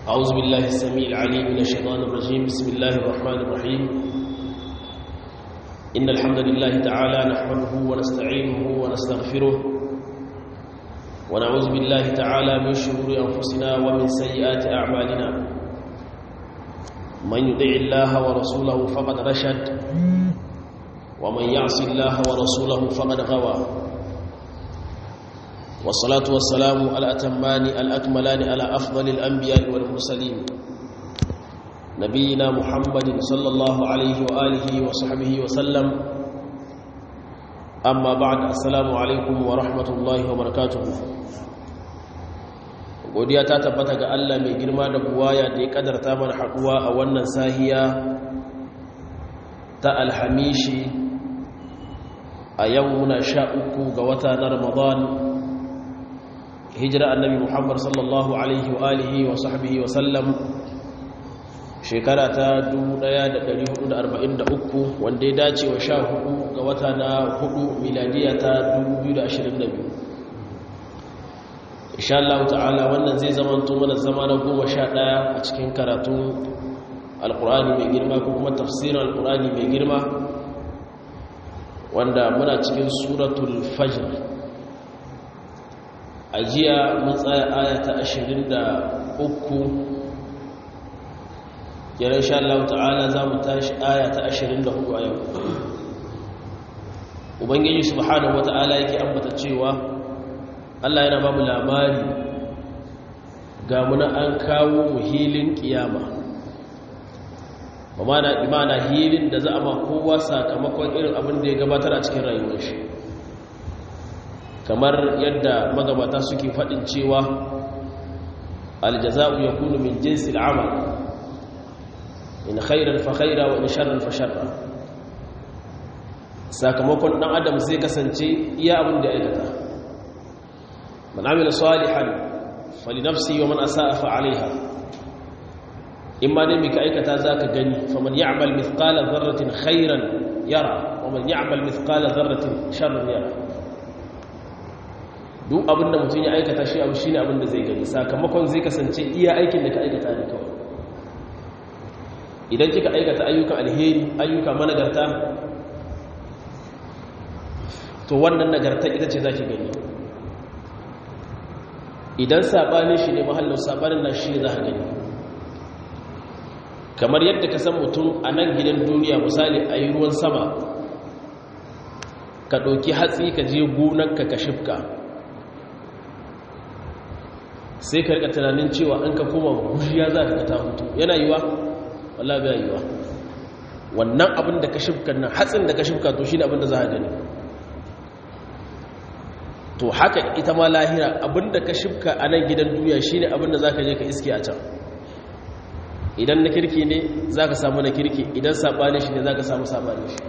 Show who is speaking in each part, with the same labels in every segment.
Speaker 1: أعوذ بالله السميع العليم من الشيطان الرجيم بسم الله الرحمن الرحيم إن الحمد لله تعالى نحمده ونستعينه ونستغفره ونعوذ بالله تعالى من شرور أنفسنا ومن سيئات أعمالنا من يطع الله ورسوله فقد رشد ومن يعص الله ورسوله فقد غوى والصلاة والسلام على أتمان الأكملان على أفضل الأنبياء والمرسلين نبينا محمد صلى الله عليه وآله وصحبه وسلم أما بعد السلام عليكم ورحمة الله وبركاته godiya ta tabbata ga Allah mai girma da buwaya da ya kadarta mana haɗuwa a wannan sahiya ta alhamishi a yau muna sha uku ga wata na ramadan hijira annabi muhammad sallallahu alaihi wa alihi wa sahbihi wa sallam shekara ta 1443 wanda ya dace wa sha hudu ga wata na hudu miladiya ta 2022 insha Allah ta'ala wannan zai zamanto mana zama na goma sha ɗaya a cikin karatun alkur'ani mai girma ko kuma tafsirin alkur'ani mai girma wanda muna cikin suratul fajr a jiya mun tsaya aya ta 23 yana insha Allah ta'ala za mu tashi aya ta 24 a yau ubangiji subhanahu wata'ala yake ambata cewa Allah yana ba mu labari ga muna an kawo mu hilin kiyama ba imana hilin da za a ma kowa sakamakon irin abin da ya gabatar a cikin rayuwar shi kamar yadda magabata suke faɗin cewa aljaza'u ya kunu min jinsi al'amal in khairan fa khaira wa in sharran fa sharra sakamakon ɗan adam zai kasance iya abin da aikata man amila salihan fali nafsi wa man asa'a fa alaiha in ma dai mika aikata zaka gani faman ya'mal mithqala dharratin khairan yara wa man ya'mal mithqala dharratin sharran yara duk abin da mutum ya aikata shi abu shine abin da zai gani sakamakon zai kasance iya aikin da ka aikata ne kawai idan kika aikata ayyukan alheri ayyuka managarta to wannan nagarta ita ce zaki gani idan sabanin shi ne mahallin sabanin na shi ne za ka gani kamar yadda ka san mutum a nan gidan duniya misali a yi ruwan sama ka ɗauki hatsi ka je gonanka ka shifka sai ka rika tunanin cewa an ka koma gujiya za ka ta hutu yana yiwa wallah bai yiwa wannan abin da ka shifka nan hatsin da ka shifka to shi ne abin da za a gani to haka ita ma lahira abin da ka shifka a nan gidan duniya shi ne abin da za ka je ka iske a can idan na kirki ne za ka samu na kirki idan saɓani shi ne za ka samu saɓani shi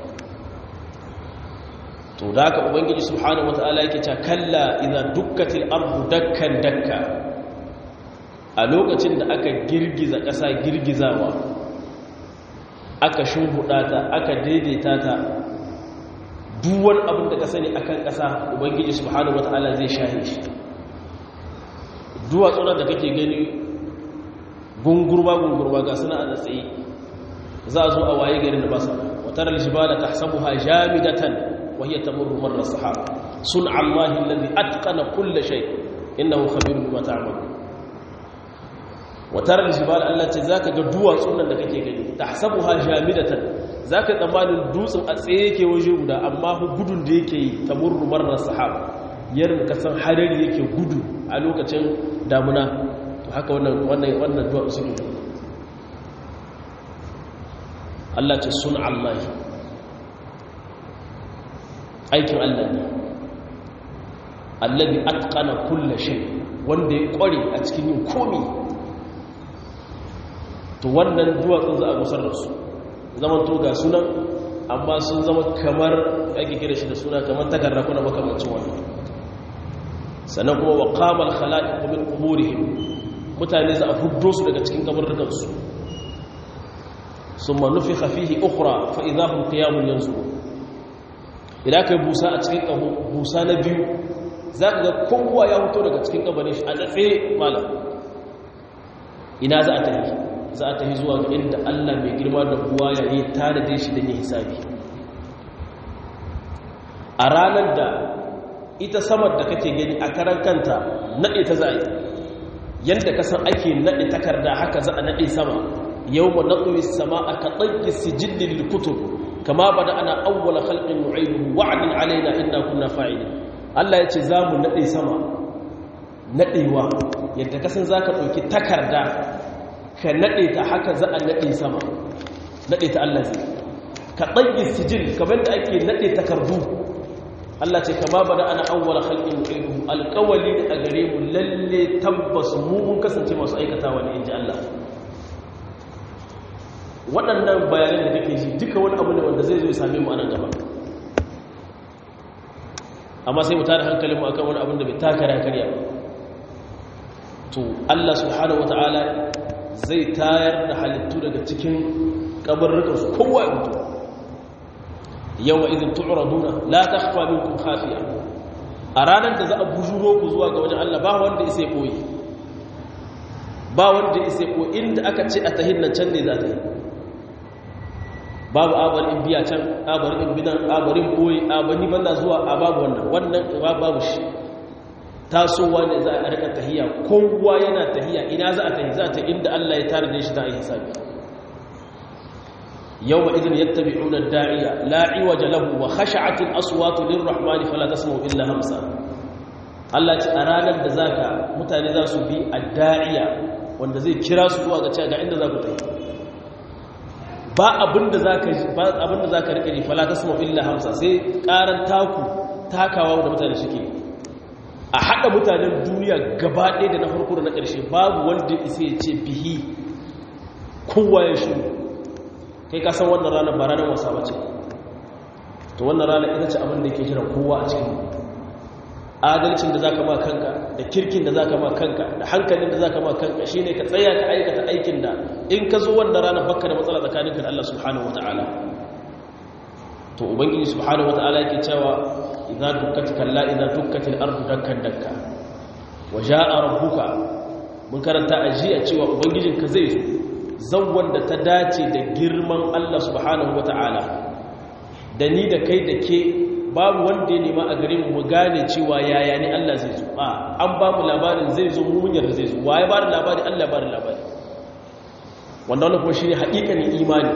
Speaker 1: to da haka ubangiji subhanahu wata'ala yake cewa kalla idan dukkatil ardu dakkan dakka a lokacin da aka girgiza ƙasa girgizawa aka shimhuɗa ta aka daidaita ta duwan abin da ka sani akan ƙasa ubangiji subhanahu wata'ala zai shahe shi duwatsunan da kake gani gungurba gungurba ga suna a tsaye za a zo a waye garin da ba sa watar aljibala tahsabuha jamidatan wa hiya tamurru marra sahab sun'a allahi alladhi atqana kull shay innahu khabirun bima ta'malun watar aljibala Allah ce zaka ga duwatsun nan da kake gani tahsabuha jamidatan zaka tsammanin dutsen a tsaye yake waje guda amma gudun da yake yi tamurru marra sahab yadda kasan hadari yake gudu a lokacin damuna to haka wannan wannan wannan du'a suke Allah ce sun Allah aikin Allah ne allazi atqana kull shay wanda ya kware a cikin yin komi to wannan duwatsun za a gusar da su zaman to ga sunan amma sun zama kamar ake kira shi da suna kamar takarda kuna makamancin wannan sannan kuma wa qamal khala'iq min quburihim mutane za a fuddo su daga cikin kabarrukansu sun manufi hafihi ukura fa'iza hun kiyamun yanzu idan ka yi busa a cikin ƙaho busa na biyu za ka ga kowa ya fito daga cikin ƙabarin shi a tsaye malam ina za a tafi za a tafi zuwa ga inda Allah mai girma da buwa ya yi tanade shi don yin hisabi a ranar da ita samar da kake gani a karan kanta naɗe ta za a yi yadda kasan ake naɗe takarda haka za a naɗe sama yau ma naɗuwi sama a kaɗanki sijillin likutu kama ba da ana awwala halƙin nu'aidu wa'adin alaina inna kunna fa'ili Allah ya ce za mu naɗe sama naɗewa yadda kasan za ka ɗauki takarda ka naɗe ta haka za a naɗe sama naɗe ta Allah zai ka ɗanki sijil kamar da ake naɗe takardu Allah ce kama bada ana awwala khalqin nu'idu alqawli a gare mu lalle tabbas mu mun kasance masu aikatawa ne inji Allah waɗannan bayanan da kake ji duka wani abu ne wanda zai zo ya same mu anan gaba amma sai mu tada hankalin mu akan wani abin da bai taka da karya ba to Allah subhanahu wataala zai tayar da halittu daga cikin kabarrukan su kowa ya mutu yau wa izin tu'raduna la takhfa minkum khafiya a ranar da za a bujuro ku zuwa ga wajen Allah ba wanda isa ya koyi ba wanda isa ya koyi inda aka ce a tahin nan can ne za ta yi babu abarin biya can abarin binan abarin boye abani banda zuwa a babu wannan wannan babu shi tasowa ne za a rika tahiya kowa yana tahiya ina za a tahi za ta inda Allah ya tare da shi ta yi hisabi يومئذ يتبعون الداعية لا عوج له وخشعت الأصوات للرحمن فلا تسمع إلا همسا Allah ce a ranar da zaka mutane za su bi a da'iya wanda zai kira su zuwa ga cewa ga inda za ku tafi ba abinda zaka ba abinda zaka rike ni fala tasma illa hamsa sai karan taku takawa da mutane suke a hada mutanen duniya gaba ɗaya da na farko da na ƙarshe babu wanda isa ya ce bihi kowa ya shiru kai ka san wannan ranar ba ranar wasa ba ce to wannan ranar ita ce abin da ke jira kowa a cikin adalcin da za ka ma kanka da kirkin da za ka ma kanka da hankalin da za ka ma kanka shi ne ka tsaya ka aikata aikin da in ka zo wannan ranar baka da matsala tsakaninka da Allah subhanahu wa ta'ala to ubangiji subhanahu wa ta'ala yake cewa idza dukkat kalla idza dukkatil ardu dakkan dakka wa jaa rabbuka mun karanta a jiya cewa ubangijinka zai zo zawon da ta dace da girman Allah subhanahu wa ta'ala da ni da kai da ke babu wanda ya nema a gare mu gane cewa yaya ne Allah zai zo a an ba mu labarin zai zo mu yarda zai zo waye ba da labari Allah ba da labari wanda wannan kuma shine haƙiƙanin imani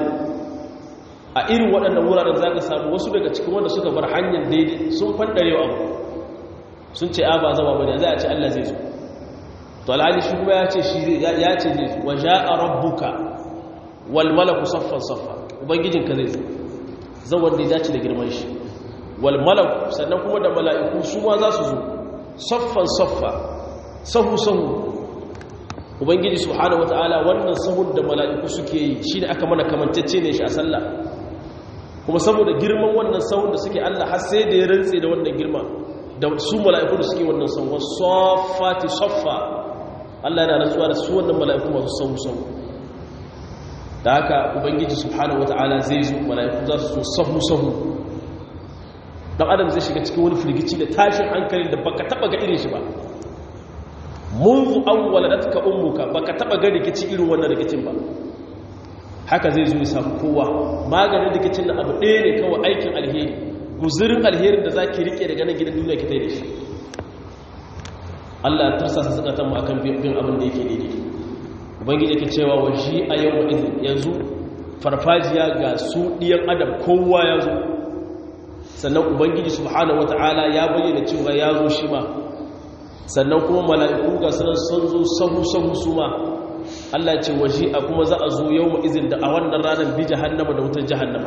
Speaker 1: a irin waɗannan wuraren za ka samu wasu daga cikin wanda suka bar hanyar daidai sun fandare abu sun ce a ba zama bane za a ce Allah zai zo to alhali shi kuma ya ce shi ya ce zai zo wa ja'a rabbuka wal malaku saffan saffa ubangijinka zai zo zan wanda ya dace da girman shi wal malaku sannan kuma da mala'iku su ma za su zo saffan saffa sahu sahu ubangiji subhanahu wataala wannan sahun da mala'iku suke yi shine aka mana kamantacce ne shi a sallah kuma saboda girman wannan sahun da suke Allah har sai da ya rantse da wannan girma da su mala'iku da suke wannan sahun saffati saffa Allah yana rantsuwa da su wannan mala'iku masu sahu sahu da haka ubangiji subhanahu wataala zai zo mala'iku za su so sahu sahu dan adam zai shiga cikin wani firgici da tashin hankalin da baka taba ga irin shi ba munzu awwaladatka ummuka baka taba ga rikici irin wannan rikicin ba haka zai zo ya samu kowa maganin rikicin na abu ɗaya ne kawai aikin alheri guzurin alherin da zaki rike daga nan gidan duniya ki tai da shi Allah ya tursa su zakatan mu akan bin abin da yake daidai ubangiji yake cewa wa shi a yau wa idin yanzu farfajiya ga su diyan adam kowa ya zo sannan ubangiji subhanahu wataala ya bayyana cewa ya zo shi ma sannan kuma mala'iku ga sunan sun zo sahu-sahu su ma Allah ce waje a kuma za a zo yau ma'izin da a wannan ranar bi jahannama da wutar jahannama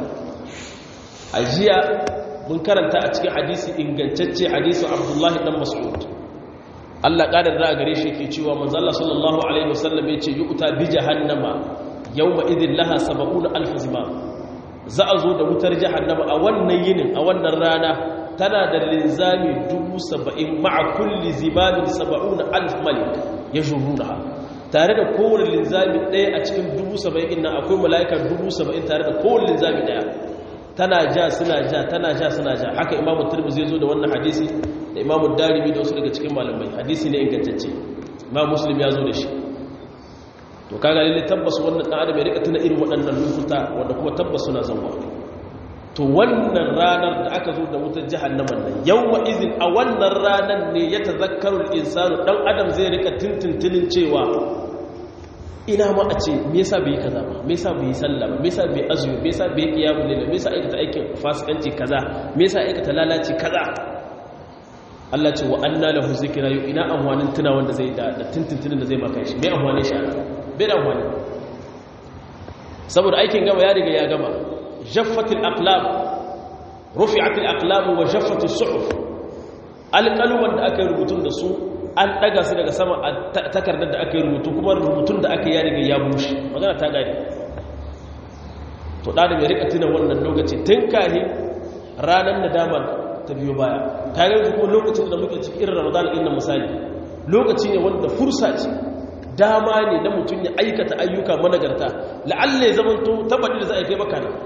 Speaker 1: a jiya mun karanta a cikin hadisi ingantacce hadisun abdullahi dan mas'ud Allah ƙadar da a gare shi ke cewa manzala sallallahu alaihi wasallam ya ce yi uta bi jahannama yau ma'izin laha saba'una alfazima za a zo da wutar jahannama a wannan yinin a wannan rana tana da linzami dubu saba'in ma'a kulli zimamin saba'un alf malik ya shuruna tare da kowane linzami ɗaya a cikin dubu saba'in nan akwai mala'ikar dubu saba'in tare da kowane linzami ɗaya tana ja suna ja tana ja suna ja haka imamu turbi zai zo da wannan hadisi da imamu darimi da wasu daga cikin malamai hadisi ne ingantacce imamu muslim ya zo da shi to kaga lalle tabbas wannan dan adam ya rika tuna irin waɗannan lokuta wanda kuma tabbas suna zanwa to wannan ranar da aka zo da wutar jahannaman nan yawma izin a wannan ranar ne ya tazakkaru al-insanu dan adam zai rika tintintinin cewa ina ma a ce me yasa bai kaza ba me yasa bai sallah ba me yasa bai azumi me yasa bai qiyamul layl me yasa aikata aikin fasikanci kaza me yasa aikata lalaci kaza Allah ce wa anna lahu zikra yu ina amwanin tuna wanda zai da da tintintinin da zai maka shi me amwanin shi bai da amwani saboda aikin gama ya riga ya gama jaffatil aqlam rufi'atil aqlam wa jaffatis suhuf alqaluman da aka yi rubutun da su an daga su daga sama a takardar da aka yi rubutu kuma rubutun da aka yi ya riga ya bushe magana ta gani to da da mai rika tuna wannan lokaci tun kahin ranar nadama ta biyo baya kayan kuma lokacin da muke cikin irin ramadan ɗin misali lokaci ne wanda fursa ce dama ne na mutum ya aikata ayyuka managarta la'alle zaman to tabbatar da za a kai maka nan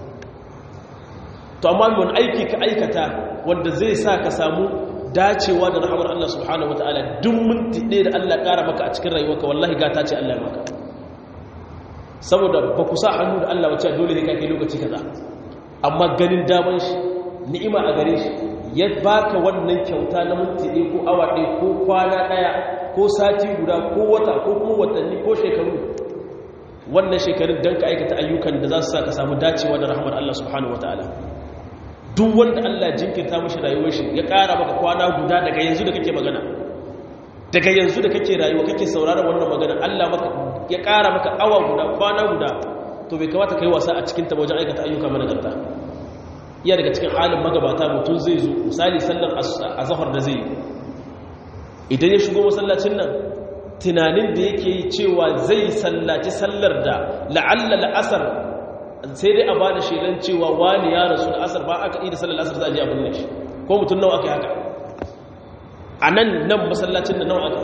Speaker 1: to amma wani aiki ka aikata wanda zai sa ka samu dacewa da rahamar Allah subhanahu wataala duk minti ɗaya da Allah ƙara maka a cikin rayuwarka wallahi gata ce Allah ya maka saboda ba ku sa hannu da Allah wacce dole ne ka kai lokaci kaza amma ganin daman shi ni'ima a gare shi ya baka wannan kyauta na minti ɗaya ko awa ɗaya ko kwana ɗaya ko sati guda ko wata ko kuma watanni ko shekaru wannan shekarun don ka aikata ayyukan da za su sa ka samu dacewa da rahmar Allah subhanahu wa ta'ala duk wanda Allah jinkirta mashi rayuwar shi ya ƙara maka kwana guda daga yanzu da kake magana daga yanzu da kake rayuwa kake sauraron wannan magana Allah maka ya ƙara maka awa guda kwana guda to bai kamata kai wasa a cikin ta wajen aikata ayyuka managarta iya daga cikin halin magabata mutum zai zo misali sallar azhar da zai idan ya shigo masallacin nan tunanin da yake yi cewa zai sallaci sallar da la'alla la'asar sai dai a ba da shelan cewa wani ya rasu da asar ba aka yi da sallar asar za a je abin da shi ko mutum nawa aka yi haka a nan nan masallacin da nawa aka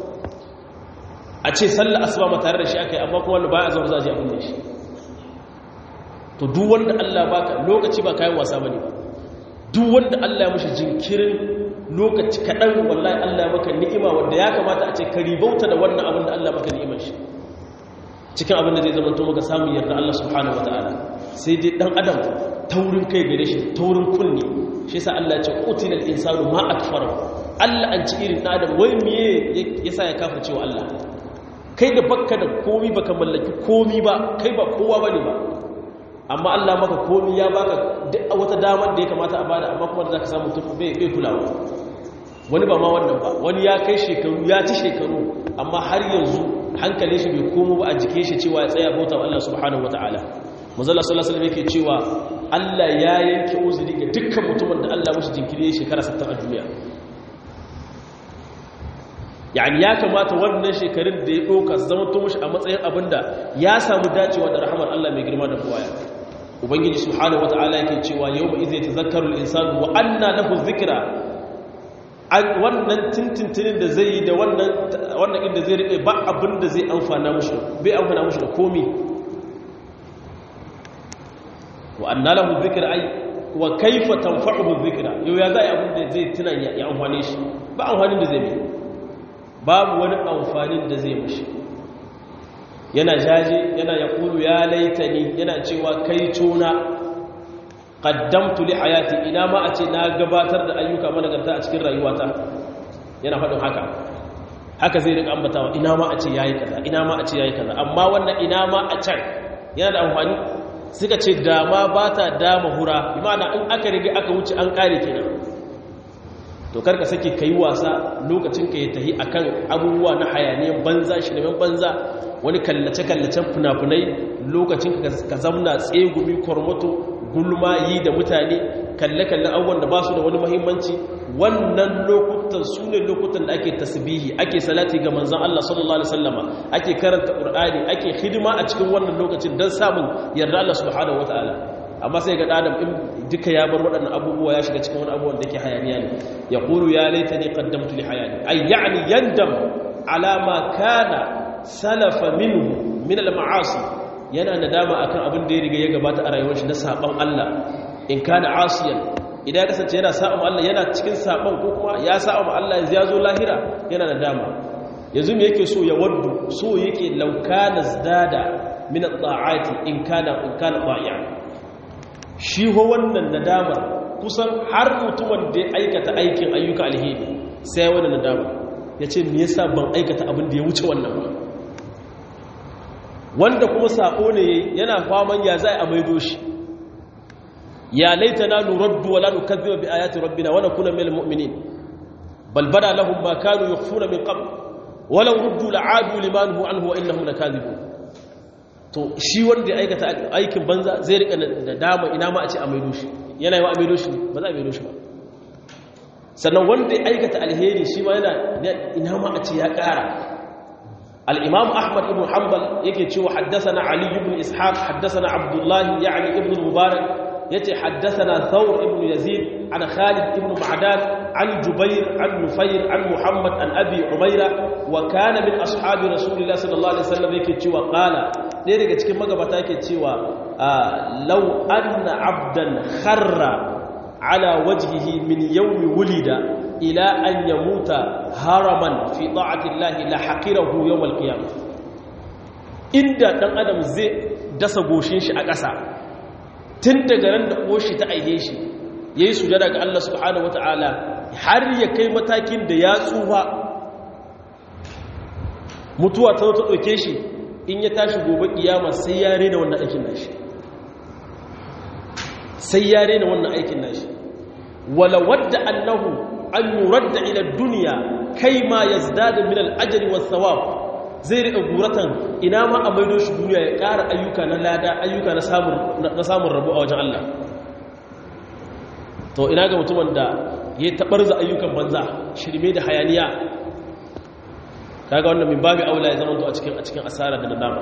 Speaker 1: a ce sallar asuba ma tare da shi aka yi amma kuma wanda ba a zama za a je abin da shi to duk wanda Allah baka lokaci ba kayan wasa bane ba duk wanda Allah ya mishi jinkirin lokaci kaɗan wallahi Allah maka ni'ima wanda ya kamata a ce ka ribauta da wannan abin da Allah maka ni'imar shi cikin abin da zai zama to maka samun yarda Allah subhanahu wataala sai dai dan adam taurin kai gare shi taurin kunni shi yasa Allah ya ce qutilal insanu ma akfara Allah an ci irin adam wai miye yasa ya kafirce wa Allah kai da bakka da komi baka mallaki komi ba kai ba kowa bane ba amma Allah maka komi ya baka duk wata damar da ya kamata a bada amma kuma da zaka samu tufu bai kulawa wani ba ma wannan ba wani ya kai shekaru ya ci shekaru amma har yanzu hankalin shi bai komo ba a jike shi cewa ya tsaya bauta Allah subhanahu wataala manzala sallallahu alaihi wasallam yake cewa Allah ya yanke uzuri ga dukkan mutumin da Allah mishi jinkiri shekara 60 a duniya yani ya kamata wannan shekarun da ya doka zama to mishi a matsayin abinda ya samu dacewa da rahmar Allah mai girma da buwaya ubangiji subhanahu wataala yake cewa yawma idza tazakkaru al-insanu wa anna lahu dhikra wannan tintintinin da zai yi da wannan wannan inda zai rike ba abinda zai amfana mushi bai amfana mushi da komi wa anna lahu dhikra ay wa kayfa tanfa'uhu dhikra yau ya zai abinda zai tuna ya amfane shi ba amfanin da zai yi babu wani amfanin da zai mushi yana jaje yana ya kulu ya laitani yana cewa kai tuna qaddamtu li hayati ina ma a ce na gabatar da ayyuka managarta a cikin rayuwata yana faɗin haka haka zai rika ambatawa ina ma a ce yayi kaza ina ma a ce yayi kaza amma wannan ina ma a can yana da amfani suka ce dama ba ta dama hura bi ma'ana in aka rige aka wuce an kare kenan to karka sake kai wasa lokacin ka ya tahi akan abubuwa na hayaniyan banza shirmen banza wani kallace-kallacen fina-finai lokacin ka zamna tsegumi kormoto gulma yi da mutane kalle-kalle abubuwan da ba su da wani mahimmanci wannan lokutan su ne lokutan da ake tasbihi ake salati ga manzan Allah sallallahu Alaihi wasallama ake karanta ƙur'ani ake hidima a cikin wannan lokacin don samun yarda Allah subhanahu wa ta'ala amma sai ga ɗadam in duka ya bar waɗannan abubuwa ya shiga cikin wani abubuwan da ke hayaniya ne ya ƙuru ya laita ne ƙaddamtu li hayani ay ya'ni yandam alama kana salafa minhu min al-ma'asi yana nadama akan abin da ya riga ya gabata a rayuwar shi na saban Allah in kana asiyan idan ya kasance yana saban Allah yana cikin saban ko kuma ya saban Allah ya zo lahira yana nadama yanzu me yake so ya waddu so yake laukana zdada min at-ta'ati in kana in kana ba'i'a shi ho wannan nadama kusan har mutumin da ya aikata aikin ayyuka alheri sai wannan nadama yace me yasa ban aikata abin da ya wuce wannan ba wanda kuma sako ne yana faman ya zai a maido shi ya laitana nuraddu wala nukazziba bi ayati rabbina wa nakuna minal mu'minin bal bada lahum ma kanu yukhfuna min qabl walau ruddu la'adu liman hu anhu wa innahum lakazibun to shi wanda ya aikata aikin banza zai rika da dama ina ma a ce a maido shi yana yi wa a maido shi ba za a maido shi ba sannan wanda ya aikata alheri shi ma yana ina ma a ce ya ƙara الإمام أحمد بن حنبل يكي حدثنا علي بن إسحاق حدثنا عبد الله يعني ابن المبارك يتي حدثنا ثور بن يزيد عن خالد بن معدان عن جبير عن نفير عن محمد عن أبي عميرة وكان من أصحاب رسول الله صلى الله عليه وسلم يكي وقال لذلك تكي مقبتا يكي لو أن عبدا خر على وجهه من يوم ولد إلى أن يموت هرما في طاعة الله لحقره يوم القيامة inda dan adam zai dasa goshin shi a ƙasa tun daga ran da koshi ta aihe shi yayi sujada ga Allah subhanahu wataala har ya kai matakin da ya tsufa mutuwa ta ta dauke shi in ya tashi gobe kiyama sai ya rena wannan aikin nashi sai ya rena wannan aikin nashi wala wadda annahu an yuradda ila duniya kai ma yazdada min al-ajri was-thawab zai rika guratan ina ma a maido shi duniya ya ƙara ayyuka na lada ayyuka na samun na samun rabo a wajen Allah to ina ga mutumin da ya tabarza ayyukan banza shirme da hayaniya kaga wannan min babu aula ya zama to a cikin a cikin asara da nadama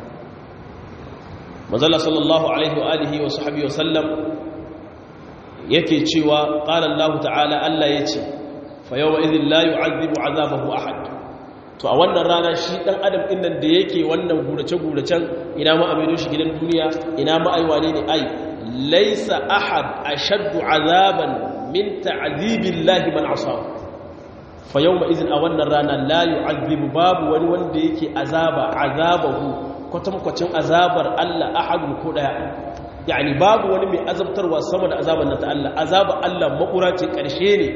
Speaker 1: manzala sallallahu alaihi wa alihi wa sahbihi wa sallam yake cewa qala Allah ta'ala Allah yace fa yawma idhil la yu'adhibu 'adhabahu ahad to a wannan rana shi dan adam din nan da yake wannan gurace guracen ina ma amino shi gidan duniya ina ma ai wane ne ai laysa ahad ashaddu 'adhaban min ta'dhibillahi man 'asahu fa yawma idhin a wannan rana la yu'adhibu babu wani wanda yake azaba 'adhabahu kwatankwacin azabar Allah ahadun ko daya yani babu wani mai azabtarwa sama da azabar na ta Allah azabar Allah makura ce ƙarshe ne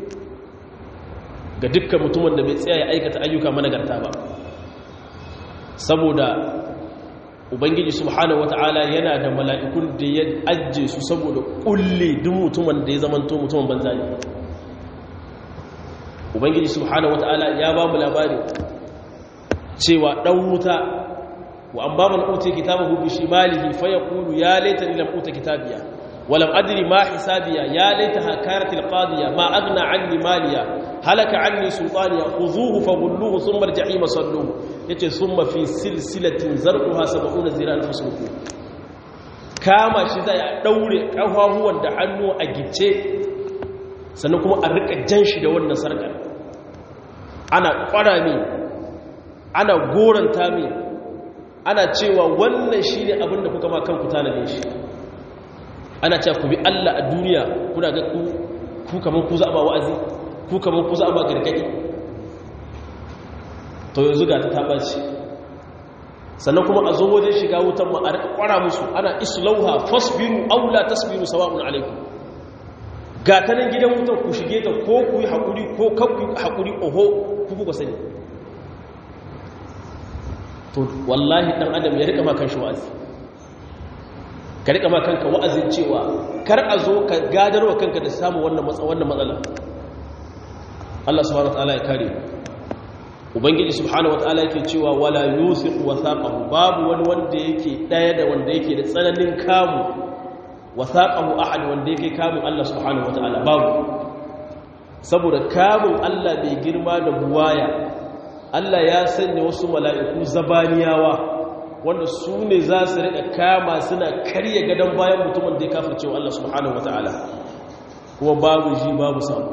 Speaker 1: ga dukkan mutumin da bai tsaya ya aikata ayyuka managarta ba saboda ubangiji subhanahu wata'ala yana da mala'ikun da ya ajje su saboda kulle duk mutumin da ya zamanto mutumin banza ne ubangiji subhanahu wata'ala ya ba mu labari cewa dan wuta wa amma man uti kitabahu bi shimalihi fa yaqulu ya laitani lam uta kitabiya wa lam adri ma hisabiya ya laitaha kanat alqadiya ma aghna anni maliya halaka anni sultaniya khuzuhu faghulluhu thumma aljahima salluhu yace thumma fi silsilatin zarquha 70 zira'an fasluku kama shi zai daure kafafuwan da hannu a gice sannan kuma a rika jan shi da wannan sarkar ana kwara mi ana goranta mi ana cewa wannan shi ne abinda kuka ma kanku tanade shi ana cewa ku bi Allah a duniya kuna ga ku kamar ku za a ba wa'azi ku kamar ku za a ba gargadi to yanzu ga ta taɓa ce sannan kuma a zo wajen shiga wutan ma a kwara musu ana islauha fasbiru aula tasbiru sawa'un alaikum ga ta nan gidan wutan ku shige ta ko ku yi haƙuri ko kan ku yi haƙuri oho ku kuka sani to wallahi ɗan adam ya rika makan shi wa'azi ka rika makanka wa'azin cewa kar a zo ka gadarwa kanka da samun wannan matsala Allah subhanahu wataala ya kare ubangiji subhanahu wataala yake cewa wala yusiqu wathaqahu babu wani wanda yake daya da wanda yake da tsananin kamu wathaqahu ahad wanda yake kamun Allah subhanahu wataala babu saboda kamun Allah bai girma da buwaya Allah ya sanya wasu mala'iku zabaniyawa wanda su ne za su riƙa kama suna karya gadon bayan mutumin da ya kafirce wa Allah subhanahu wataala kuma babu ji babu samu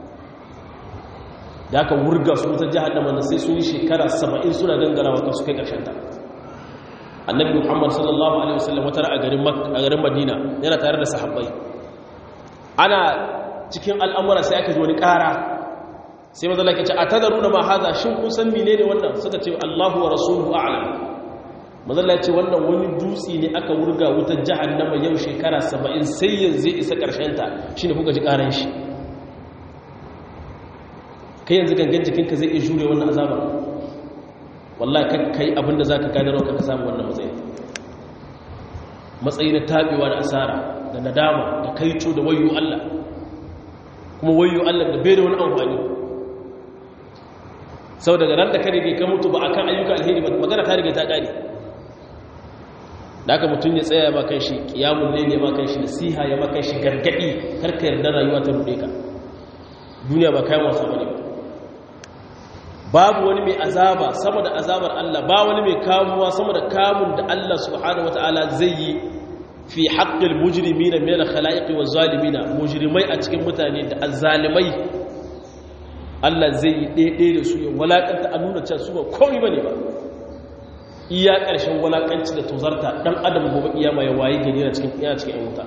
Speaker 1: da aka wurga su ta jihannama na sai sun yi shekara saba'in suna gangarawa kan su kai ta. annabi muhammad sallallahu alaihi wasallam wata a garin madina yana tare da sahabbai ana cikin al'amura sai aka ji wani ƙara sai mazala ke ce a tadaruna ma haza shin kun san menene wannan suka ce Allahu wa rasuluhu a'lam mazala ce wannan wani dutse ne aka wurga wutar jahannama yau shekara 70 sai yanzu isa karshen ta shine kuka ji karan shi kai yanzu gangan jikinka zai iya jure wannan azaba wallahi kan kai abinda zaka gane ranka ka samu wannan matsayi matsayi na tabewa da asara da nadama da kaico da wayo Allah kuma wayo Allah da bai da wani amfani sau daga ran da ka rige ka mutu ba akan ayyuka alheri ba magana ta rige ta kare da aka mutum ya tsaya ba kan shi kiyamun ne ma kan shi nasiha ya ma kan shi gargadi karka yarda rayuwa ta rude ka duniya ba kayan wasa bane babu wani mai azaba sama da azabar Allah ba wani mai kamuwa sama da kamun da Allah subhanahu wataala zai yi fi haqqil mujrimina min al-khalaiqi waz-zalimina mujrimai a cikin mutane da azzalimai Allah zai yi ɗaiɗe da su ya walakanta a nuna cewa su ba komai bane ba iya ƙarshen walakanci da tozarta dan adam gobe iyama ya waye gari na cikin iya cikin wuta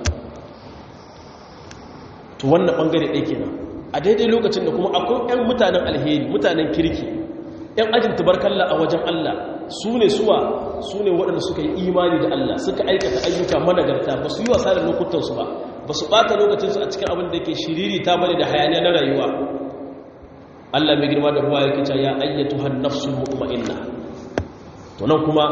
Speaker 1: to wannan bangare ɗaya kenan a daidai lokacin da kuma akwai 'yan mutanen alheri mutanen kirki 'yan ajin tubarkalla a wajen Allah su ne suwa su ne waɗanda suka yi imani da Allah suka aikata ayyuka managarta ba su yi wasa da lokutansu ba ba su ɓata lokacinsu a cikin abin da ke shiriri ta bane da hayaniya na rayuwa Allah mai girma da ruwa ya kica ya ayyatu han nafsul mutma'inna to nan kuma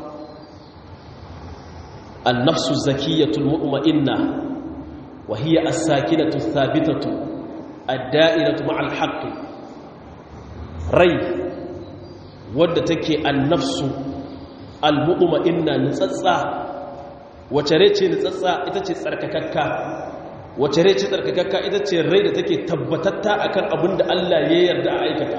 Speaker 1: an nafsu zakiyatul mutma'inna wa hiya as-sakinatu thabitatu ad-da'iratu ma'al haqqi rai wadda take an-nafsu al-mutma'inna nitsatsa wace rai ce nitsatsa ita ce tsarkakakka wace rai ce tsarkakakka ita ce rai da take tabbatatta akan abin da Allah ya yarda a aikata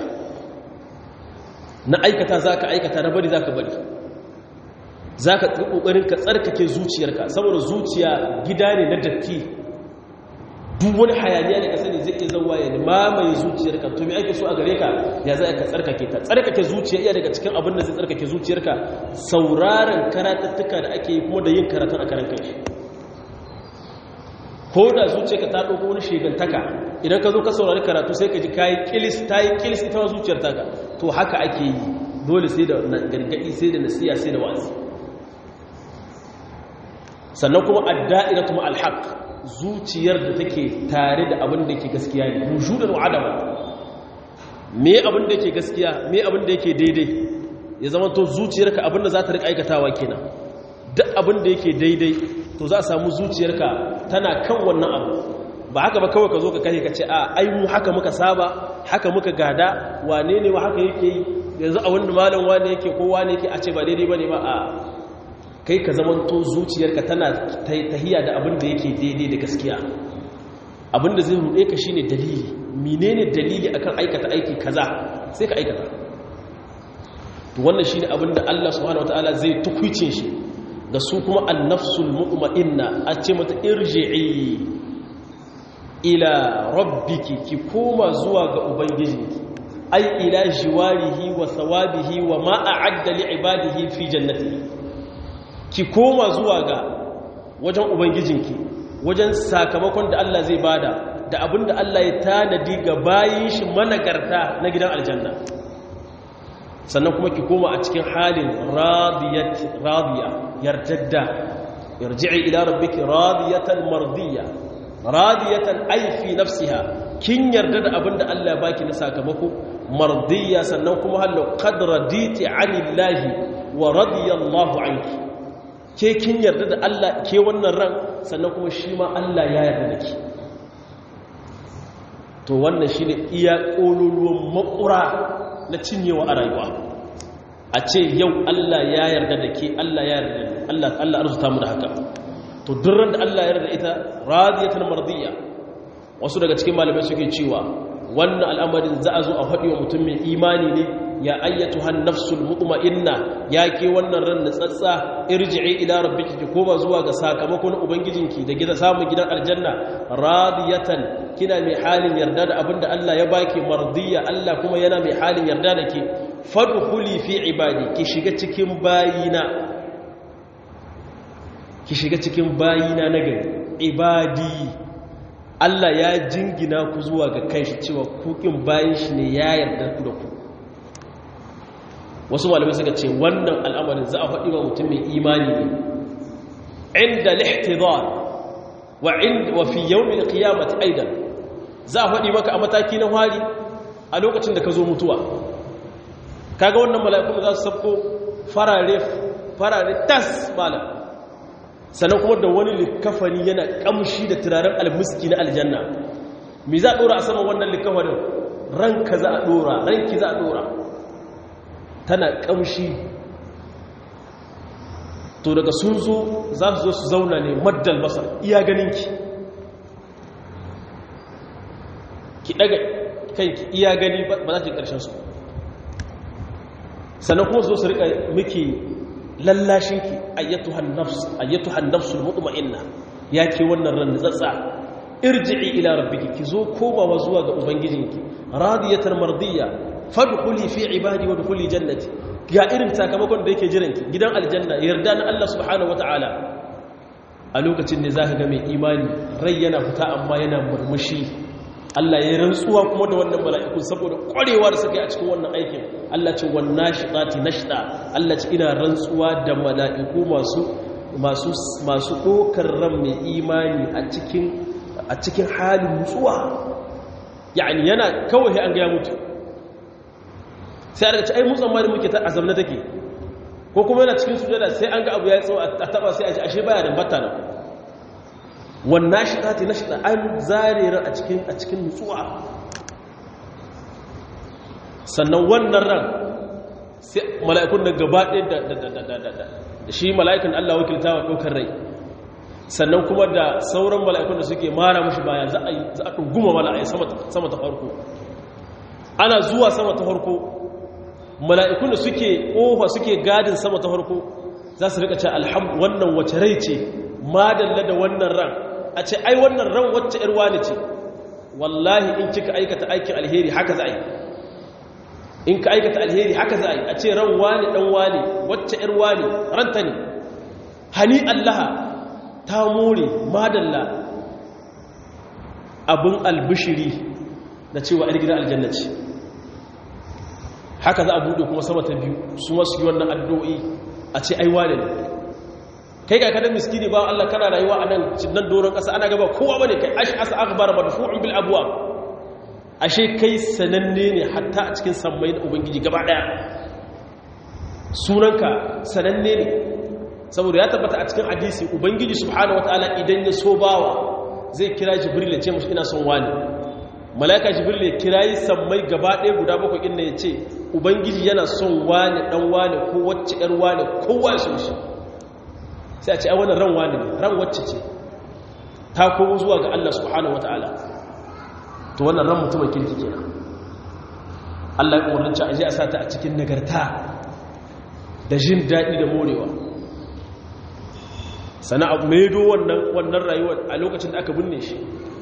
Speaker 1: na aikata za ka aikata na bari za ka bari za ka ƙoƙarin ka tsarkake zuciyarka saboda zuciya gida ne na datti duk wani hayaniya da ka sani zai iya zauwa ya mamaye zuciyarka to me ake so a gare ka ya za ka tsarkake ta tsarkake zuciya iya daga cikin abin da zai tsarkake zuciyarka sauraron karatattuka da ake yi kuma da yin karatun a karan kai ko da zuciyarka ta ɗauko wani shigantaka idan ka zo ka saurari karatu sai ka ji kayi kilis ta yi kilis ita ma zuciyar taka to haka ake yi dole sai da gargaɗi sai da nasiya sai da wa'azi sannan kuma adda'iratu ma alhaq zuciyar da take tare da abin da ke gaskiya ne wujudan wa adama me abin da ke gaskiya me abin da yake daidai ya zama to zuciyarka abin da za ta rika aikatawa kenan duk abin da yake daidai to za a samu zuciyarka tana kan wannan abu ba haka ba kawai ka zo ka kare ka ce a ai mu haka muka saba haka muka gada wane ne wa haka yake yi yanzu a wanda malam wane yake ko wane yake a ce ba daidai bane ba a kai ka zamanto zuciyarka tana tahiya da abin da yake daidai da gaskiya abin da zai ruɗe ka shine dalili menene dalili akan aikata aiki kaza sai ka aikata to wannan shine abin da Allah subhanahu wataala zai tukuicin shi da su kuma annafsul mu'ma'inna a ce mata irji'i ila rabbiki ki koma zuwa ga ubangijinki ai ila jiwarihi wa thawabihi wa ma a'adda li ibadihi fi jannatihi ki koma zuwa ga wajen ubangijinki wajen sakamakon da Allah zai bada da abinda Allah ya tanadi ga bayin shi managarta na gidan aljanna sannan kuma ki koma a cikin halin radiyat radiya yarjadda yarji'i ila rabbiki radiyatan mardiya radiyatan ay fi nafsiha kin yarda da abinda Allah ya baki na sakamako mardiya sannan kuma hallo qad raditi anillahi wa radiyallahu anki ke kin yarda da Allah ke wannan ran sannan kuma shi ma Allah ya yarda da ki to wannan shine iya kololuwan makura na cinyewa a rayuwa a ce yau Allah ya yarda da ke Allah ya yarda da Allah Allah arzuta mu da haka to durran da Allah ya yarda ita radiyatan mardiya wasu daga cikin malamai suke cewa wannan al'amarin za a zo a faɗi wa mutum mai imani ne ya ayyatu han nafsul mutma'inna ya ke wannan ran natsatsa irji'i ila rabbiki ki koma zuwa ga sakamakon ubangijinki da gida samun gidan aljanna radiyatan kina mai halin yarda da abinda Allah ya baki mardiya Allah kuma yana mai halin yarda da ke fadkhuli fi ibadi ki shiga cikin bayina ki shiga cikin bayina na gari ibadi Allah ya jingina ku zuwa ga kanshi cewa kukin bayan shi ne ya yarda ku da ku wasu malamai suka ce wannan al'amarin za a faɗi wa mutum mai imani ne inda lihtidar wa inda wa fi yawmin qiyamati aidan za a faɗi maka a mataki na hari a lokacin da ka zo mutuwa kaga wannan mala'ikun za su sabko farare farare tas malam sannan kuma da wani likafani yana kamshi da turaren almiski na aljanna me za a dora a saman wannan likafanin ranka za a dora ranki za a dora tana kamshi to daga sun zo za su zo su zauna ne maddal basar iya ganinki ki daga kanki iya gani ba za ki karshen su sannan kuma zo su rika miki lallashinki ayyatuhan nafs ayyatuhan nafsul mutma'inna yake wannan ran tsatsa irji'i ila rabbiki kizo komawa zuwa ga ubangijinki radiyatan mardiya fadkhuli fi ibadi wa dkhuli jannati ga irin sakamakon da yake jiranki gidan aljanna yarda na Allah subhanahu wataala a lokacin ne zaka ga mai imani rai yana fita amma yana murmushi Allah ya rantsuwa kuma da wannan mala'iku saboda ƙwarewa da suka yi a cikin wannan aikin Allah ce wannan shiɗati na shiɗa Allah ce ina rantsuwa da mala'iku masu masu ɗokar ran mai imani a cikin halin nutsuwa yani yana kawai an gaya mutu sai a daga ci ai mutsan ma da muke ta azamna take ko kuma yana cikin sujada sai an ga abu ya tsawo a taba sai a ji ashe baya da batta nan wannan shi ta na shi an zarera a cikin a cikin nutsuwa sannan wannan ran sai mala'ikun da gaba ɗaya da shi mala'ikan Allah wakilta wa ɗaukar rai sannan kuma da sauran mala'ikun da suke mara mashi baya za a ɗunguma mala'ai sama ta farko ana zuwa sama ta farko mala'ikun da suke ƙofa suke gadin sama ta farko za su rika ce alhamdu wannan wace rai ce madalla da wannan ran a ce ai wannan ran wacce ‘yar wani ce wallahi in kika aikata aikin alheri haka za a yi in ka aikata alheri haka za a yi a ce ran wani ɗan wani wacce ‘yar wani ranta ne hani allaha ta more madalla abin albishiri da cewa ‘yar gida aljanna ce haka za a buɗe kuma sama ta biyu su masu yi wannan addu'o'i a ce ai wane ne kai ga kadan miskini ba Allah kana rayuwa a nan nan doron ƙasa ana gaba kowa bane kai ash asa akhbar madfu'un bil abwab ashe kai sananne ne hatta a cikin sammai da ubangiji gaba daya sunanka sananne ne saboda ya tabbata a cikin hadisi ubangiji subhanahu wataala idan ya so bawa zai kira jibril ya ce mushi ina son wani malaika jibril ya kirayi sammai gaba daya guda bakwai inda ya ce ubangiji yana son wani dan wani ko wacce yar wani kowa ya son shi sai a ce a wannan ran wani ne ran wacce ce ta komo zuwa ga Allah subhanahu wata'ala to wannan ran mutumin kirki kenan Allah ya umarci a je a sata a cikin nagarta da jin daɗi da morewa sana abu maido wannan wannan rayuwar a lokacin da aka binne shi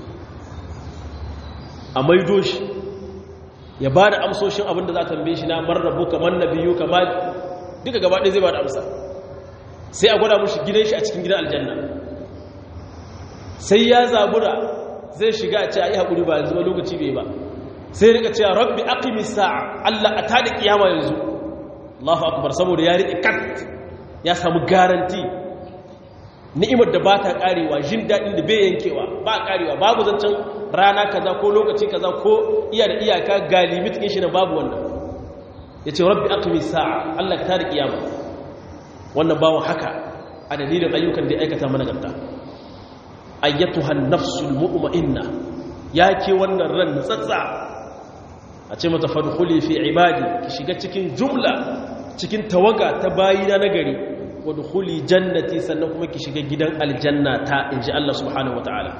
Speaker 1: a maido shi ya ba da amsoshin abin da za ta tambaye shi na marrabu kamar nabiyu kamar duka gaba ɗaya zai ba da amsa sai a gwada mushi gidan shi a cikin gidan aljanna sai ya zabura zai shiga a ce a yi haƙuri ba yanzu ba lokaci bai ba sai rika cewa rabbi aqimi sa'a Allah a tada kiyama yanzu Allahu akbar saboda ya riƙe kat ya samu garanti ni'imar da ba ta karewa jin daɗin da bai yankewa ba karewa babu zancen rana kaza ko lokaci kaza ko iya da iyaka ga limit ɗin shi na babu wannan ya ce rabbi aqimi sa'a Allah ka tada kiyama wannan bawon haka a dalilin ayyukan da ya aikata mana gabta ayyatuhan nafsul mu'minna yake wannan ran tsatsa a ce mata fadkhuli fi ibadi ki shiga cikin jumla cikin tawaga ta bayina na gari wadkhuli jannati sannan kuma ki shiga gidan aljanna ta inji Allah subhanahu wataala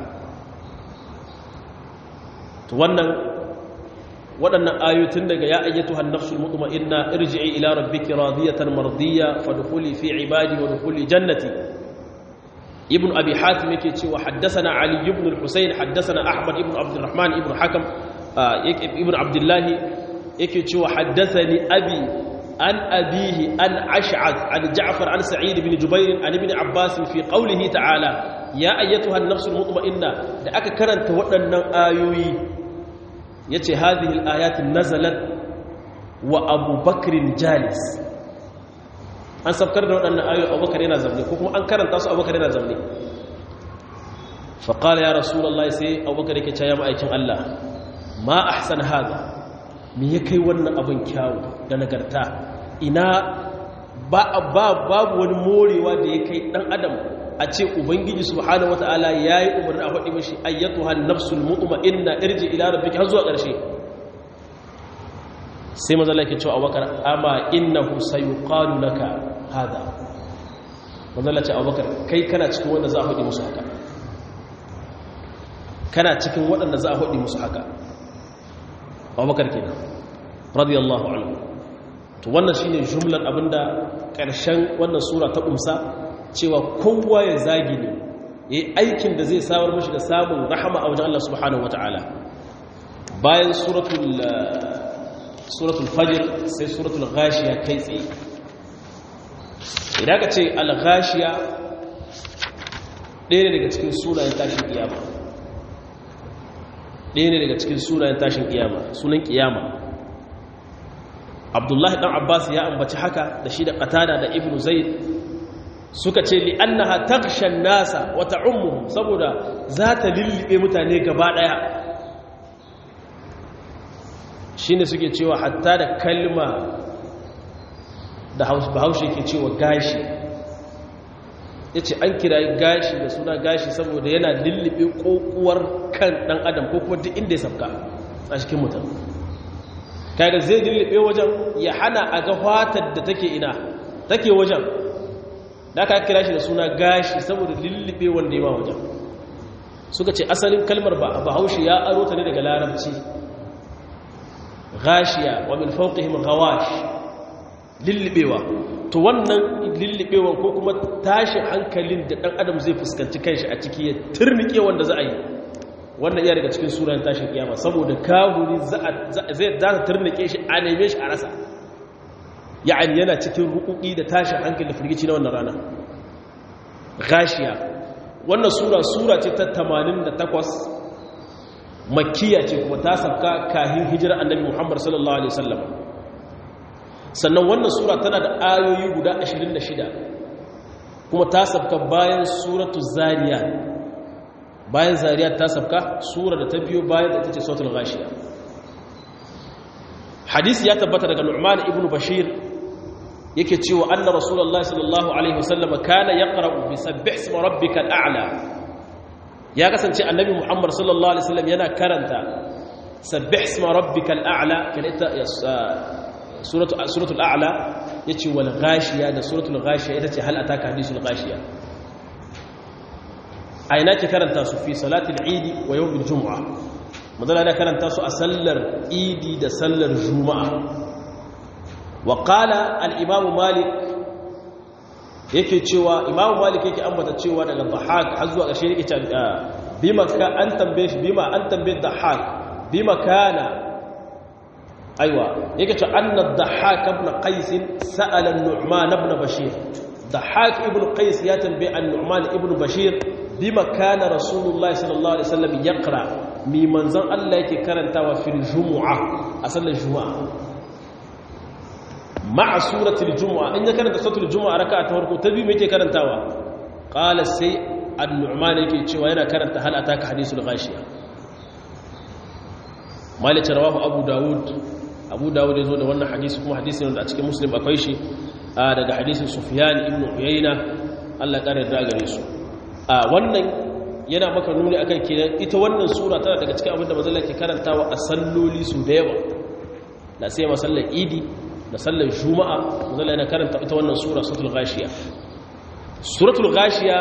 Speaker 1: to wannan waɗannan ayoyin daga ya ayyatu hannafsul mutma'inna irji'i ila rabbiki radiyatan mardiya fadkhuli fi ibadi wa dkhuli jannati ibn abi hatim yake cewa haddathana ali ibn al-husayn haddathana ahmad ibn abdurrahman ibn hakam ibn abdullah yake cewa haddathani abi عن أبيه عن أشعث عن جعفر عن سعيد بن جبير عن ابن عباس في قوله تعالى يا أيتها النفس المطمئنة لأك كرنت وأن آيوي يتي هذه الآيات نزلت وأبو بكر جالس an sabkar da waɗannan ayoyi abubakar yana zamne ko kuma an karanta su abubakar yana zamne faƙala ya rasulallah sai abubakar yake caya ma'aikin Allah ma ahsan haza me ya kai wannan abin kyawu da nagarta ina ba babu wani morewa da ya kai ɗan adam a ce ubangiji subhanahu wata'ala ya yi umarni a faɗi mashi ayyatuhan nafsul mu'ma'inna irji ila rabbika har zuwa ƙarshe sai mazala ke cewa abubakar amma innahu sayuqalu laka hada mazala ce abubakar kai kana cikin wanda za a faɗi musu haka kana cikin waɗanda za a faɗi musu haka abubakar kenan radiyallahu anhu to wannan shine jumlar abinda ƙarshen wannan sura ta umsa cewa kowa ya zagi ne yayi aikin da zai samar mashi da samun rahama a wajen Allah subhanahu wataala bayan suratul suratul fajr sai suratul ghashiya kai tsaye idan ka ce al-ghashiya ɗaya ne daga cikin sunayen tashin kiyama ɗaya ne daga cikin sunayen tashin kiyama sunan kiyama abdullahi ɗan abbas ya ambaci haka da shi da qatada da ibnu zaid suka ce li annaha taghshan nasa wa ta'ummuhum saboda za ta lillibe mutane gaba ɗaya shi ne suke cewa hatta da kalma da bahaushe ke cewa gashi ya ce an kira gashi da suna gashi saboda yana lullube kokuwar kan dan adam ko kuma duk inda ya sabka a cikin mutum kaga zai lullube wajen ya hana a ga fatar da take ina take wajen da ka kira shi da suna gashi saboda lullube wanda ya ma wajen suka ce asalin kalmar bahaushe ya aro ta ne daga larabci gashiya wa min fawqihim ghawash lillibewa to wannan lillibewan ko kuma tashin hankalin da dan adam zai fuskanci kanshi a ciki ya turnike wanda za a yi wannan iya daga cikin suran tashin kiyama saboda kahuri zai za ta turnike shi a neme shi a rasa ya'ani yana cikin rukuki da tashin hankali da firgici na wannan rana gashiya wannan sura sura ce ta 88 makkiya ce kuma ta sabka kahin hijira annabi Muhammad sallallahu alaihi wasallam sannan wannan sura tana da ayoyi guda 26 kuma ta sabka bayan suratu zariyat bayan zariyat ta sabka sura da ta biyo bayan da tace suratul ghashiya hadisi ya tabbata daga Nu'man ibn Bashir yake cewa anna rasulullahi sallallahu alaihi wasallam kana yaqra'u bi sabbih isma rabbikal a'la ya kasance annabi muhammad sallallahu alaihi wasallam yana karanta sabbih isma rabbikal a'la kan ita suratu suratul a'la yace wal ghashiya da suratul ghashiya ita ce hal ataka hadisul ghashiya aina ke karanta su fi salatil eid wa yawmil jumu'a madalla da karanta su a sallar eid da sallar juma'a wa qala al imam malik yake cewa imamu malik yake ambata cewa daga dhahak har zuwa ƙarshe yake cewa bima ka an tambaye shi bima an tambaye dhahak bima kana aiwa yake cewa anna dhahak ibn qais sa'ala an-nu'man ibn bashir dhahak ibn qais ya tambaye an-nu'man ibn bashir bima kana rasulullahi sallallahu alaihi wasallam yaqra mi manzon Allah yake karantawa fil jumu'a a sallar juma'a ma'a suratul jumu'a in ya karanta suratul jumu'a raka'a ta farko ta biyu me yake karantawa qala sai an-nu'man yake cewa yana karanta hal ataka hadisul ghashiya malik rawahu abu daud abu daud yazo da wannan hadisi kuma hadisi ne da a cikin muslim akwai shi daga hadisin sufyan ibn uyayna Allah ya kare da gare su a wannan yana maka nuni akan kenan ita wannan sura tana daga cikin abin da manzon ke karantawa a salloli su da yawa da sai masallar idi da sallar juma'a manzon yana karanta ita wannan sura suratul ghashiya suratul ghashiya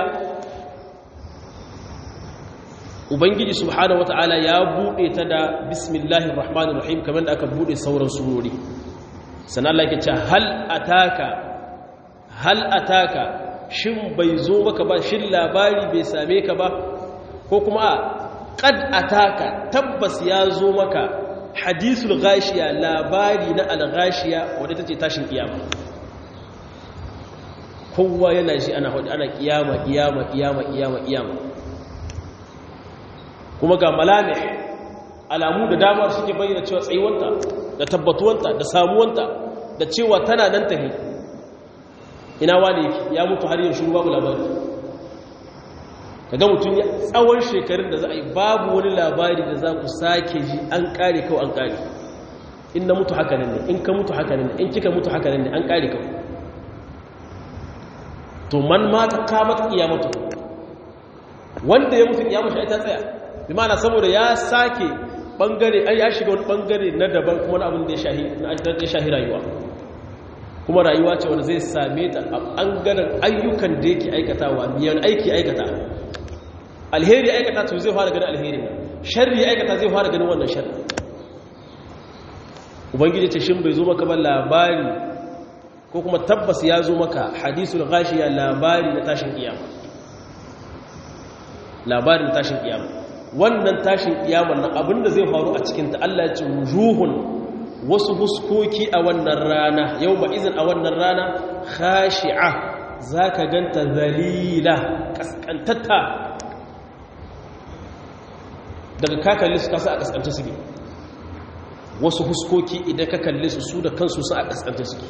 Speaker 1: ubangiji subhanahu wata'ala ya bude ta da bismillahir rahmanir rahim kamar da aka bude sauran surori sannan Allah yake cewa hal ataka hal ataka shin bai zo maka ba shin labari bai same ka ba ko kuma qad ataka tabbas ya zo maka hadisul ghashiya labari na al-ghashiya wanda tace tashin kiyama kowa yana shi ana hudu ana kiyama kiyama kiyama kiyama kiyama kuma ga malamih alamu da dama suke bayyana cewa tsayuwanta da tabbatuwanta da samuwanta da cewa tana nan tahi ina wani yake ya mutu har yin shuru babu labari kaga mutum ya tsawon shekarun da za a yi babu wani labari da za ku sake ji an kare kawai an kare in na mutu haka ne in ka mutu haka ne in kika mutu haka ne an kare kawai to man mata kamata kiyamatu wanda ya mutu kiyamata ita tsaya bi ma'ana saboda ya sake bangare an ya shiga wani bangare na daban kuma na abin da ya shahi na ya shahi rayuwa kuma rayuwa ce wanda zai same ta a bangaren ayyukan da yake aikatawa miyan aiki aikata alheri aikata to zai fara ganin alheri sharri aikata zai fara ganin wannan sharri ubangiji ce shin bai zo maka ba labari ko kuma tabbas ya zo maka hadisul ghashiya labari na tashin kiyama labarin tashin kiyama wannan tashin kiyama nan abinda zai faru a cikin ta Allah ya ce wujuhun wasu huskoki a wannan rana yau ba izin a wannan rana khashi'a zaka ganta zalila kaskantatta daga kakalli su kasa a kaskanta suke wasu huskoki idan ka kalle su su da kansu su a kaskanta suke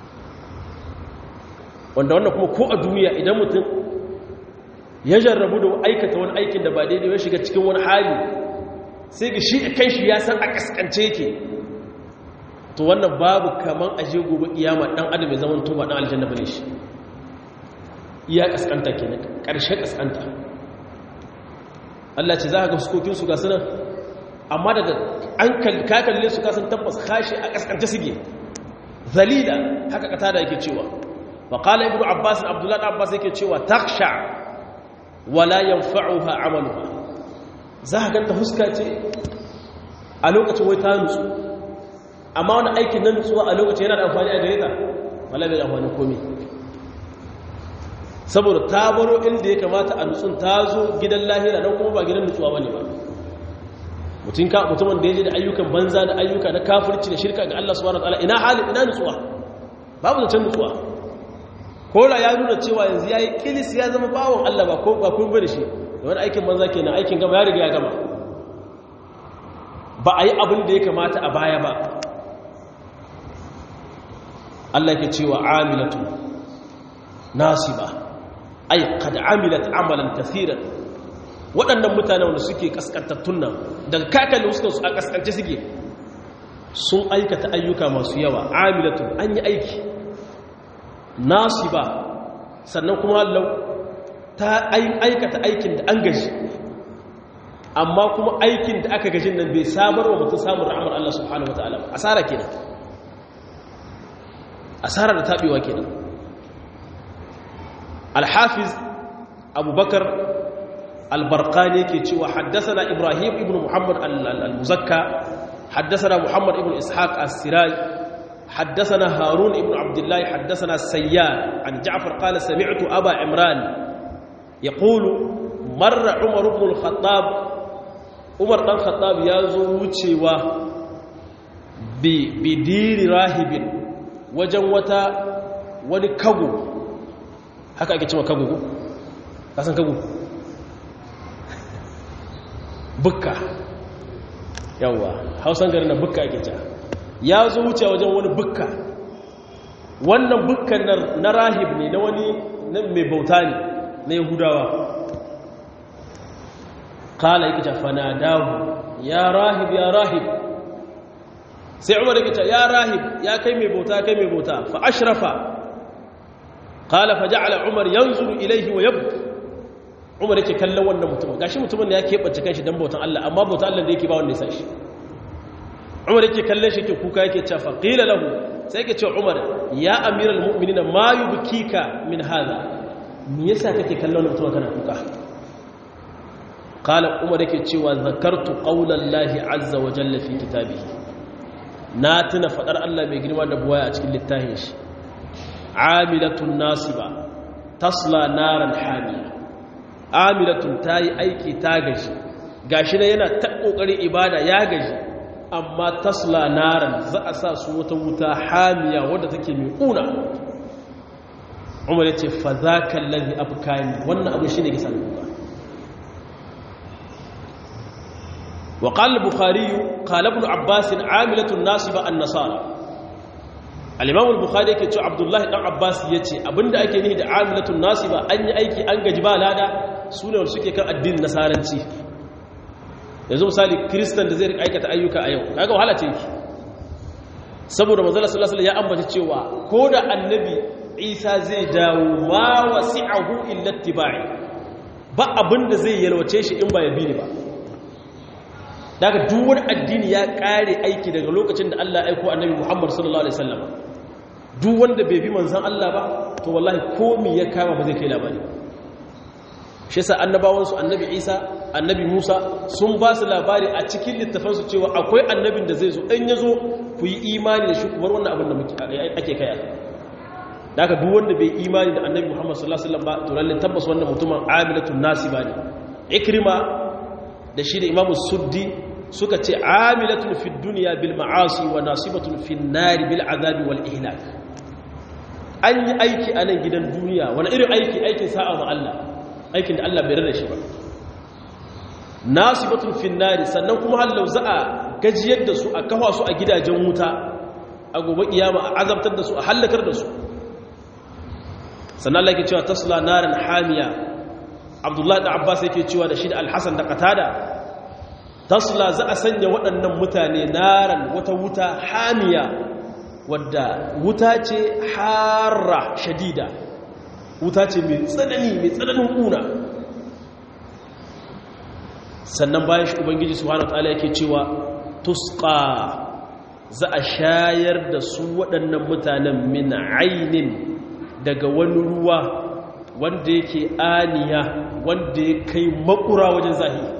Speaker 1: wanda wannan kuma ko a duniya idan mutum ya jarrabu da aikata wani aikin da ba daidai ya shiga cikin wani hali sai ga shi kan shi ya san a kaskance yake to wannan babu kaman aje gobe kiyama dan adam ya zaman tuba dan aljanna bane shi iya kaskanta kenan karshe kaskanta Allah ce za ka ga huskokin su ga sunan amma daga an ka kalle su kasan tabbas kashi a kaskance suke zalila haka kata da yake cewa وقال ابن عباس عبد الله عباس yake cewa taksha wala yanfa'uha amaluha za ka ganta huska ce a lokacin wai ta nutsu amma wani aikin nan nutsuwa a lokacin yana da amfani a gare ta wala bai da amfani komai saboda ta baro inda ya kamata a nutsun ta zo gidan lahira don kuma ba gidan nutsuwa bane ba mutum ka mutumin da ya je da ayyukan banza da ayyuka na kafirci da shirka ga Allah subhanahu wataala ina halin ina nutsuwa babu zancen nutsuwa kola ya nuna cewa yanzu ya yi kilis ya zama bawon Allah ba ko ba kun da shi da wani aikin banza ke na aikin gama ya riga ya gama ba a yi abin da ya kamata a baya ba Allah ke cewa amilatu nasiba ai kad amilat amalan kathiran waɗannan mutane wanda suke kaskantattun nan daga kakalin wasu su a kaskance suke sun aikata ayyuka masu yawa amilatu an yi aiki nasiba sannan kuma lau ta aikata aikin da an gaji amma kuma aikin da aka gajin nan bai samar wa mutum samun ra'amar Allah subhanahu wa ta'ala asara kenan asara da taɓewa kenan alhafiz abubakar albarkani ke cewa haddasa ibrahim ibn muhammad al-muzakka haddasa muhammad ibn ishaq as-siraj حدثنا هارون ابن عبد الله حدثنا السيار عن جعفر قال سمعت أبا عمران يقول مر عمر بن الخطاب عمر بن الخطاب يازو وچوا بدير راهب wajen wata wani kago haka ake cewa kago ka san kago bukka yawa hausan gari na bukka ake cewa ya zo wuce wajen wani bukka wannan bukkan na rahib ne na wani mai bauta ne na yahudawa kala yake ta fanadahu ya rahib ya rahib sai umar yake ta ya rahib ya kai mai bauta kai mai bauta fa ashrafa kala fa ja'ala umar yanzuru ilaihi wa yabki umar yake kallon wannan mutum gashi mutumin da ya keɓance kanshi don bautan Allah amma bautan Allah da yake ba wanda ya sa shi umar yake kallon shi ke kuka yake cewa faqila lahu sai yake cewa umar ya amiral mu'minina ma yubkika min hadha me yasa kake kallon mutum kana kuka qala umar yake cewa zakartu qawla llahi azza wa jalla fi kitabihi na tuna fadar Allah mai girma da buwaya a cikin littafin shi amilatun nasiba tasla naran hamiya amilatun tayi aiki ta gaji gashi ne yana ta kokarin ibada ya gaji amma tasla naran za a sa su wata wuta hamiya wadda take mai kuna umar ya ce fa za ka lalzi afkani wannan abu shi ne gisa da kuka wa ƙalar bukari ƙalabin abbasin amilatun nasu ba an nasara al'imamul bukari yake ce abdullahi ɗan abbas ya ce abinda ake nihi da amilatun nasu ba an yi aiki an gaji ba lada su ne wanda suke kan addinin nasaranci yanzu misali kiristan da zai rika aikata ayyuka a yau kaga wahala ce yake saboda manzala sallallahu alaihi ya ambata cewa ko da annabi isa zai dawo ma wasi'ahu illa ittiba'i ba abinda zai yalwace shi in ba ya bi ni ba daga duk wani addini ya kare aiki daga lokacin da Allah ya aiko annabi Muhammad sallallahu alaihi wasallam duk wanda bai bi manzon Allah ba to wallahi komai ya kama ba zai kai labari shi yasa annabawansu annabi Isa annabi Musa sun ba su labari a cikin littafansu cewa akwai annabin da zai zo in ya zo ku yi imani da shi ku bar wannan abin da ake kaya da aka duk wanda bai imani da annabi Muhammad sallallahu alaihi wasallam ba to lalle tabbas wannan mutumin amilatun nasiba ne ikrima da shi da imamu suddi suka ce amilatun fid dunya bil ma'asi wa nasibatun fin nari bil azabi wal ihlak an yi aiki a nan gidan duniya wani irin aiki aikin sa'a ma Allah aikin da Allah bai rada shi ba nasibatun finnari sannan kuma hallau za a gajiyar da su a kafa su a gidajen wuta a gobe kiyama a azabtar da su a hallakar da su sannan Allah yake cewa tasla naran hamiya Abdullahi da Abbas yake cewa da shi da Al-Hasan da Qatada tasla za a sanya waɗannan mutane naran wata wuta hamiya wadda wuta ce harra shadida wuta ce mai tsanani mai tsananin kuna sannan bayan shi ubangiji subhanahu wataala yake cewa tusqa za a shayar da su waɗannan mutanen min ainin daga wani ruwa wanda yake aniya wanda ya kai makura wajen zahiri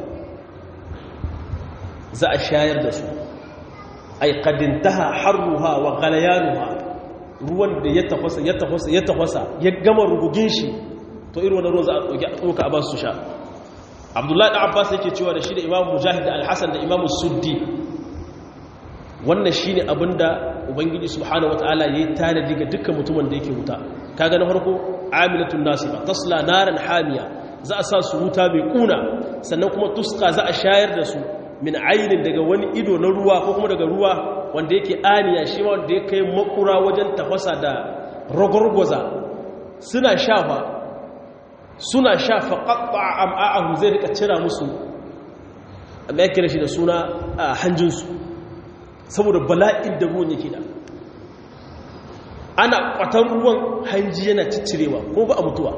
Speaker 1: za a shayar da su ay qadintaha harruha wa ghalayanuha ruwan da ya tafasa ya tafasa ya tafasa ya gama rugugin shi to irin wannan ruwan za a ɗauka a ba su sha abdullahi da abbas yake cewa da shi da imam mujahid da alhassan da imam suddi wannan shi ne abinda ubangiji subhanahu wataala ya yi tanadi ga dukkan mutumin da yake wuta kaga na farko amilatun nasiba tasla naran hamiya za a sa su wuta mai kuna sannan kuma tuska za a shayar da su min ainin daga wani ido na ruwa ko kuma daga ruwa wanda yake aniya shi ma wanda ya kai makura wajen tafasa da ragwargwaza suna shafa suna shafa ƙaƙa am'a'ahu zai rika cira musu amma ya kira shi da suna a hanjinsu saboda bala'in da ruwan yake da ana ƙwatar ruwan hanji yana ciccirewa ko ba a mutuwa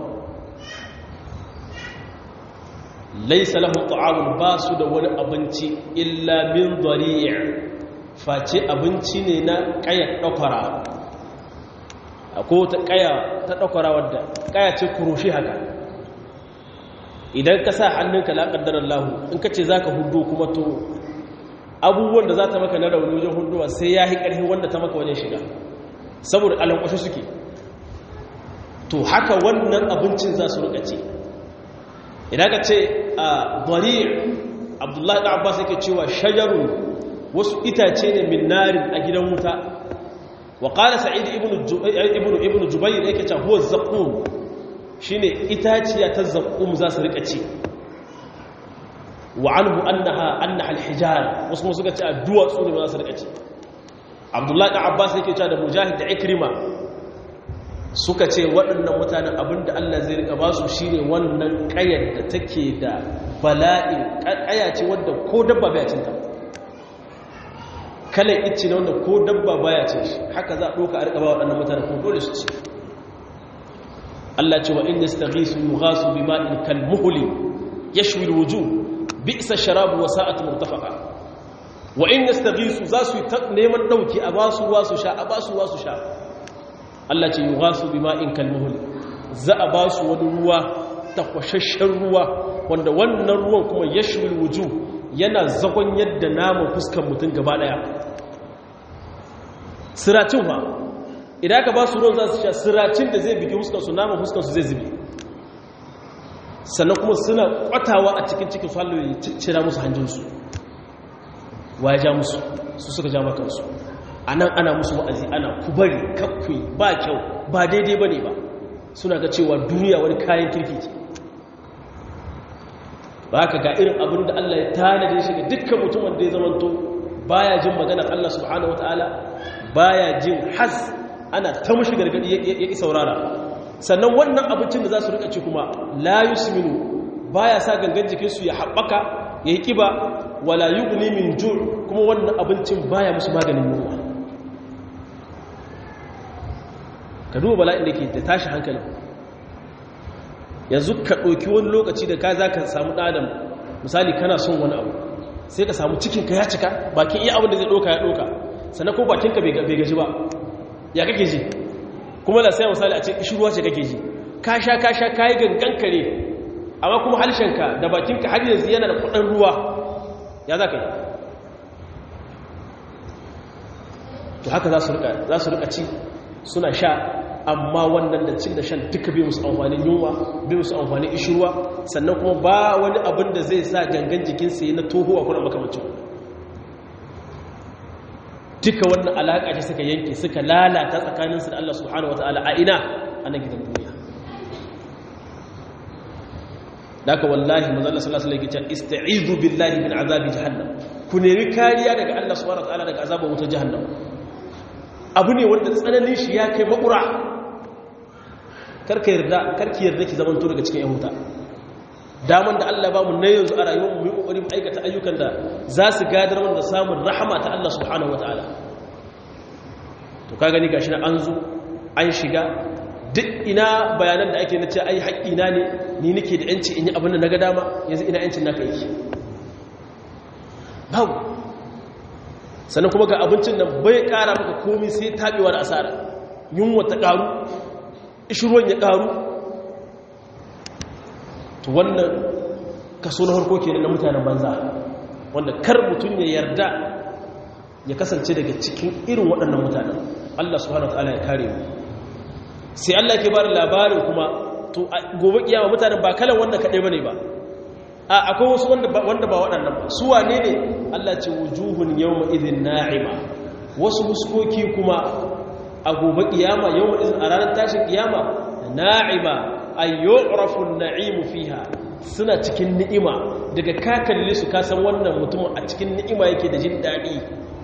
Speaker 1: laisa lahum ta'amun ba su da wani abinci illa min dhari' face abinci ne na ƙayar ɗakwara akwai wata ƙaya ta ɗakwara wadda ƙaya ce kuroshi haka idan ka sa hannunka la ƙaddarar lahu in ka ce za ka hudu kuma to abubuwan da za ta maka na rauni wajen huduwa sai ya yi ƙarfi wanda ta maka wajen shiga saboda alankwashe suke to haka wannan abincin za su rika ce idan ka ce a bari abdullahi da abbas yake cewa shajaru wasu itace ne min narin a gidan wuta wa qala sa'id ibn ibn jubayr yake cewa huwa zaqum shine itaciya ta zaqum za su rika ci wa anhu annaha annaha alhijar wasu mu suka ce addu'a su ne za su rika ci abdullahi da abbas yake cewa da mujahid da ikrima suka ce waɗannan mutanen abinda Allah zai rika ba su shine wannan ƙayar da take da bala'in ƙaya ce wanda ko dabba baya cin ta kalan icce ne wanda ko dabba baya cin shi haka za a ɗauka a rika ba waɗannan mutanen kuma dole su ci Allah ce wa in yastaghisu yughasu bima'in kalmuhli yashwi alwujuh bi'sa sharabu wa sa'at murtafaqa wa in yastaghisu za su neman dauki a basu ruwa su sha a basu ruwa su sha Allah ce yi wasu bi ma'in kalmuhul za a ba su wani ruwa takwashashen ruwa wanda wannan ruwan kuma ya shiwil wuju yana zagon yadda naman fuskan mutum gaba daya siracin ba idan aka ba su ruwan za su sha siracin da zai bigi fuskansu naman fuskansu zai zube sannan kuma suna kwatawa a cikin cikin su hallo ya cira musu hanjinsu wa ya ja musu su suka ja makansu a nan ana musu wa'azi ana ku bari kakkui ba kyau ba daidai ba ne ba suna ga cewa duniya wani kayan kirki ce ba ka ga irin abin da Allah ya tanade shi ga dukkan mutumin da ya zamanto baya jin maganar Allah subhanahu wataala baya jin has ana ta mushi gargadi ya ki saurara sannan wannan abincin da za su rika ci kuma la yusminu baya sa gangan jikinsu ya haɓaka ya yi ƙiba wala yughni min ju' kuma wannan abincin baya musu maganin yunwa ka duba bala'in da ke da tashi hankalin yanzu ka ɗauki wani lokaci da ka za ka samu ɗadam misali kana son wani abu sai ka samu cikinka ya cika bakin iya abin da zai ɗauka ya ɗauka sannan ko bakinka bai gaji ba ya kake ji kuma da sai misali a ce ƙishirwa ce kake ji ka sha ka sha ka yi gangan kare amma kuma halshenka da bakinka har yanzu yana da kudin ruwa ya za ka yi to haka za su rika ci suna sha amma wannan da cin da shan duka bai musu amfanin yunwa bai musu amfanin ishirwa sannan kuma ba wani abin da zai sa gangan jikinsa yi na toho a kuna makamacin duka wannan alaƙa ce suka yanke suka lalata tsakaninsu da Allah subhanahu wa ta'ala a ina a nan gidan duniya daga wallahi manzala sallallahu alaihi wasallam yake ista'izu billahi min azabi jahannam ku nemi kariya daga Allah subhanahu wataala daga azabar wutar jahannam abu ne wanda tsananin shi ya kai makura karka yarda karki yarda ki zaman to daga cikin yahuta daman da Allah ba mu na yanzu a rayuwar mu yi kokari mu aikata ayyukan da za su gadar wanda samun rahama ta Allah subhanahu wataala to ka gani gashi na an zo an shiga duk ina bayanan da ake na ce ai haƙƙina ne ni nake da yanci in yi abin da na ga dama yanzu ina yancin naka yake babu sannan kuma ga abincin nan bai ƙara maka komi sai taɓewa da asara yunwa ta ƙaru ishirwan ya ƙaru to wannan kaso na harko kenan na mutanen banza wanda kar mutum ya yarda ya kasance daga cikin irin waɗannan mutanen Allah subhanahu wa ta'ala ya kare mu sai Allah ke bada labarin kuma to gobe kiyama mutanen ba kalan wanda kaɗai bane ba a akwai wasu wanda ba waɗannan ba su wane ne Allah ce wujuhun yawma idhin na'ima wasu huskoki kuma a gobe kiyama yawma idhin a ranar tashin kiyama na'ima ay yu'rafu an-na'imu fiha suna cikin ni'ima daga ka kalle su ka san wannan mutum a cikin ni'ima yake da jin daɗi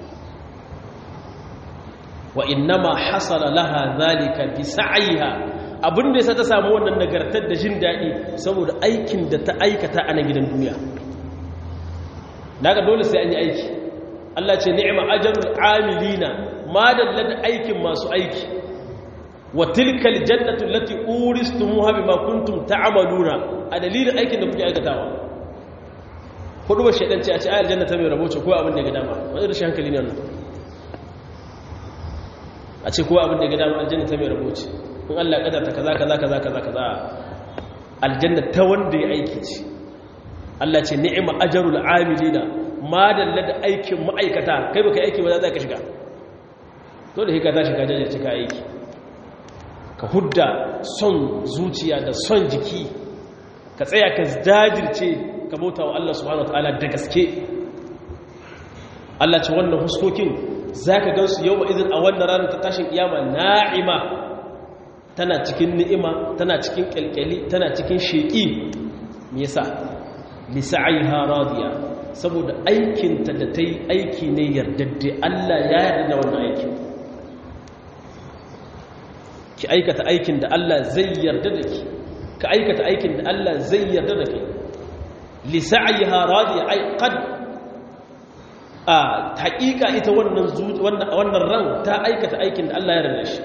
Speaker 1: wa innama hasala laha zalika bi sa'iha abin da yasa ta samu wannan nagartar da jin dadi saboda aikin da ta aikata a nan gidan duniya daga dole sai an yi aiki Allah ce ni'ma ajrul amilina ma dalla da aikin masu aiki wa tilkal jannatu allati uristumuha bima kuntum ta'maluna a dalilin aikin da kuke aikatawa hudu ba shedan ce a ce ayar jannata mai rabo ce ko abin da ga dama wani rashin hankali ne wannan a ce kowa abin da ga dama aljanna ta mai raboci in Allah kadarta kaza kaza kaza kaza kaza aljanna ta wanda ya aiki ce Allah ce ni'ima ajrul amilina ma dalla da aikin ma'aikata kai baka aiki ba za ka shiga to da hika ta shiga jaje cika aiki ka hudda son zuciya da son jiki ka tsaya ka dajirce ka bauta wa Allah subhanahu wataala da gaske Allah ce wannan huskokin za ka gansu yau izin a wannan ranar ta tashin kiyama na'ima tana cikin ni'ima tana cikin kyalkyali tana cikin sheƙi me yasa lisa'aiha radiya saboda aikinta da ta yi aiki ne yardadde Allah ya yarda da wannan aikin ki aikata aikin da Allah zai yarda da ki ka aikata aikin da Allah zai yarda da ki lisa'aiha radiya ai qad a haƙiƙa ita wannan ran ta aikata aikin da Allah ya rana shi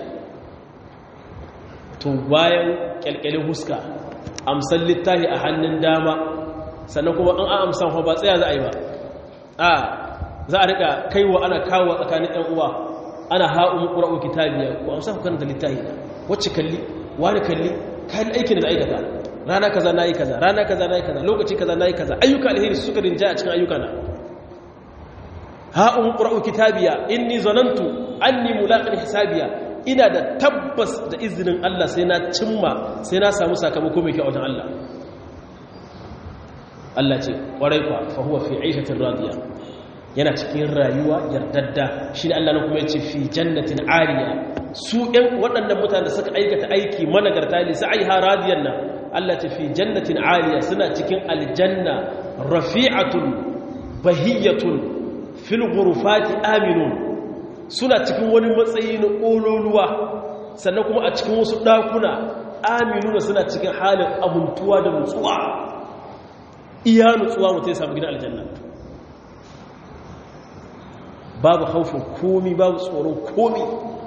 Speaker 1: to bayan ƙyalƙyalin huska amsan littahi a hannun dama sannan kuma an amsan fa ba tsaya za a yi ba a za a riƙa kaiwa ana kawo tsakanin ɗan uwa ana ha'un ƙura'u kitabiya ko amsa ku karanta littahi wacce kalli wani kalli kayan aikin da aikata rana kaza na yi kaza rana kaza na yi kaza lokaci kaza na yi kaza ayyuka alheri suka rinja a cikin ayyuka na ha'un ƙura'u kitabiya inni zanantu anni mulaƙin hisabiya ina da tabbas da izinin Allah sai na cimma sai na samu sakamako mai kyau wajen Allah Allah ce ƙwarai kwa fa huwa fi aishatin radiya yana cikin rayuwa yardadda shi ne Allah na kuma ya ce fi jannatin ariya su ɗan waɗannan mutane da suka aikata aiki managarta ne su aiha radiyan nan Allah ce fi jannatin ariya suna cikin aljanna rafi'atun bahiyatun fil ghurfati aminun suna cikin wani matsayi na ƙololuwa sannan kuma a cikin wasu ɗakuna aminuna suna cikin halin abuntuwa da nutsuwa iya nutsuwa mutum ya samu gidan aljanna babu haufin komi babu tsoron komi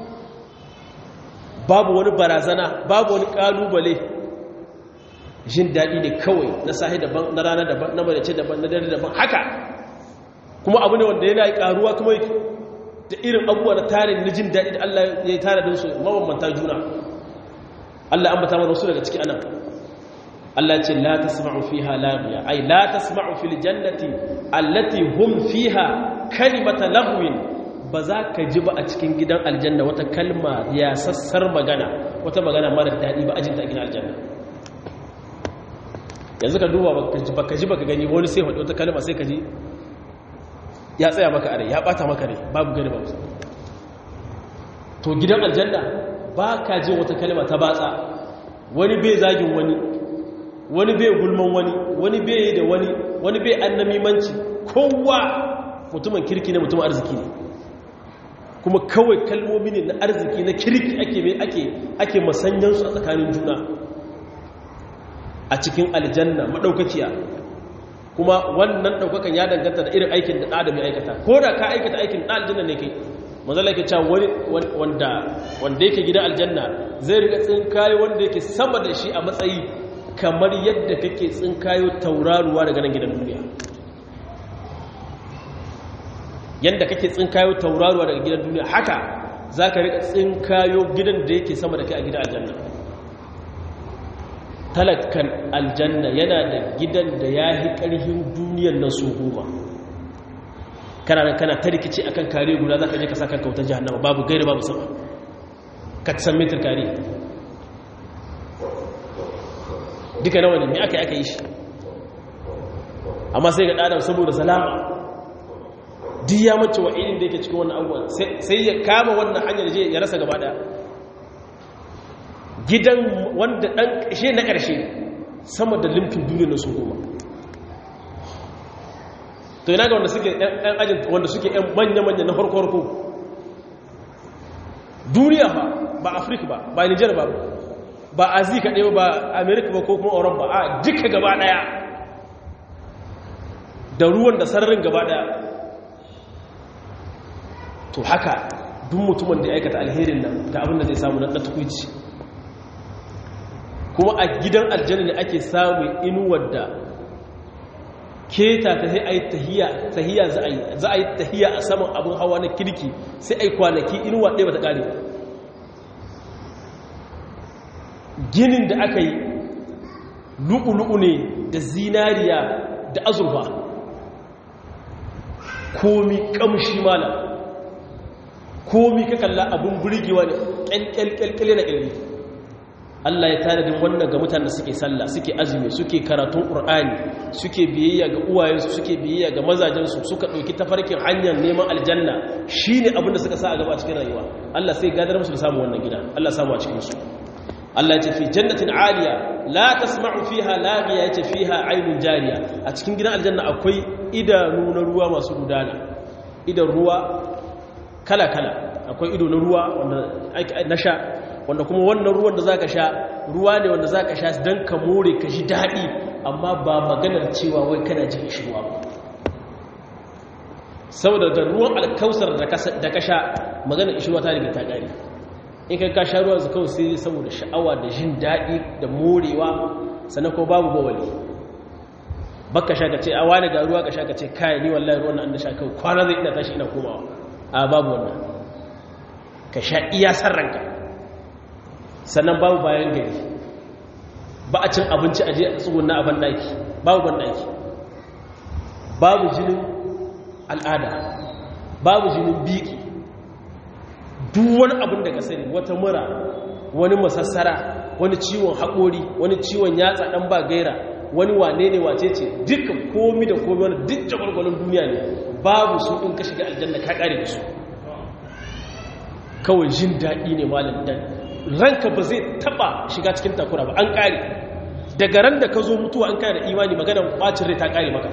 Speaker 1: babu wani barazana babu wani kalubale jin daɗi ne kawai na sahi daban na rana daban na madace daban na dare daban haka kuma abu ne wanda yana ƙaruwa kuma da irin abubuwa na tarin na jin daɗi da Allah ya yi tare da su mabambanta juna Allah an bata mana su daga ciki anan Allah ce la tasma'u fiha laghiya ay la tasma'u fil jannati allati hum fiha kalimata lahwin ba za ka ji ba a cikin gidan aljanna wata kalma ya sassar magana wata magana mara daɗi ba ajinta a gidan aljanna yanzu ka duba baka ji baka gani wani sai faɗi wata kalma sai ka ji ya tsaya maka are ya ɓata maka rai babu gani babu to gidan aljanna ba ka ji wata kalma ta batsa wani bai zagin wani wani bai gulman wani wani bai da wani wani bai annamimanci kowa mutumin kirki ne mutumin arziki ne kuma kawai kalmomi ne na arziki na kirki ake mai ake ake masanyansu a tsakanin juna a cikin aljanna madaukakiya kuma wannan daukakan ya danganta da irin aikin da adam ya aikata ko da ka aikata aikin da aljanna ne kai manzala yake cewa wani wanda wanda yake gidan aljanna zai riga tsinkayo wanda yake sama da shi a matsayi kamar yadda kake tsinkayo tauraruwa daga nan gidan duniya yadda kake tsinkayo tauraruwa daga gidan duniya haka za ka riƙa tsinkayo gidan da yake sama da kai a gidan aljanna talakan aljanna yana da gidan da ya yi ƙarfin duniyar nan su goma kana nan kana ta rikici a kan kare guda za ka je ka sa kanka wutar jihannama babu gairi babu sama ka san mitar kare duka nawa ne mai aka yi aka yi shi amma sai ga ɗadan saboda salama duk ya mace wa irin da yake cikin wannan abubuwan sai ya kama wannan hanyar je ya rasa gaba daya gidan wanda dan ƙashe na ƙarshe sama da limfin duniya na su goma to yana ga wanda suke ɗan ajin wanda suke ɗan manya-manya na farko-farko duniya ba ba afirka ba ba nijar ba ba azi kaɗai ba amerika ba ko kuma oran ba a duka gaba ɗaya da ruwan da sararin gaba ɗaya to haka duk mutumin da ya aikata alherin nan ga abin da zai samu na tukwici kuma a gidan aljanna ne ake samun inuwar da keta ta sai a yi tahiya za a yi tahiya a saman abin hawa na kirki sai a yi kwanaki inuwa ɗaya ba ta ƙare ginin da aka yi lu'ulu'u ne da zinariya da azurfa komi ƙamshi malam komi ka kalla abin burgewa ne ƙyalƙyalƙyalƙyal na ƙyalli Allah ya tanadin wannan ga mutane suke sallah suke azumi suke karatun ƙur'ani suke biyayya ga uwayensu suke biyayya ga mazajensu suka ɗauki tafarkin hanyar neman aljanna shi ne abin da suka sa a gaba cikin rayuwa Allah sai gadar musu da samun wannan gida Allah samu a cikinsu Allah ya ce fi jannatin aliya la tasma'u fiha laghiya ya ce fiha ainun jariya a cikin gidan aljanna akwai idanu na ruwa masu gudana idan ruwa kala-kala akwai ido na ruwa wanda na sha wanda kuma wannan ruwan da za ka sha ruwa ne wanda za ka sha don ka more ka ji daɗi amma ba maganar cewa wai kana jin ishirwa ba saboda da ruwan alkausar da ka sha maganar ishirwa ta riga ta ƙari in ka sha ruwan su kawai sai saboda sha'awa da jin daɗi da morewa sannan ko babu bawali baka sha ka ce a wani ga ruwa ka sha ka ce kayan ni wallahi ruwan nan da sha kawai kwana zai ina tashi ina komawa a babu wannan ka sha iya ranka sannan babu bayan gari ba a cin abinci a je a tsugunna a bandaki babu bandaki babu jinin al'ada babu jinin biki duk wani abin da ka sani wata mura wani masassara wani ciwon haƙori wani ciwon yatsa ɗan ba gaira wani wane ne wace ce duka komi da komi wani duk jagwalgwalon duniya ne babu su in ka shiga aljanna ka kare da su kawai jin daɗi ne malam dan ranka ba zai taba shiga cikin takura ba an kare daga ran da ka zo mutuwa an kare da imani magana bacin rai ta kare maka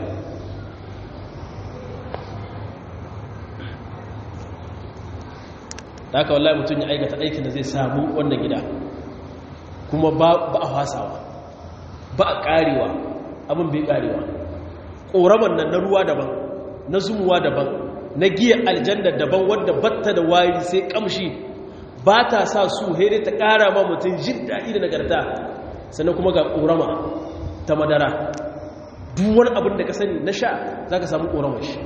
Speaker 1: da haka wallahi mutum ya aikata aikin da zai samu wannan gida kuma ba a fasawa ba a karewa abin bai karewa ƙoraman nan na ruwa daban na zumuwa daban na giya aljanna daban wadda batta da wari sai kamshi ba ta sa su here ta ƙara ma mutum jin daɗi da nagarta sannan kuma ga ƙorama ta madara duk wani abin da ka sani na sha za ka samu ƙoramar shi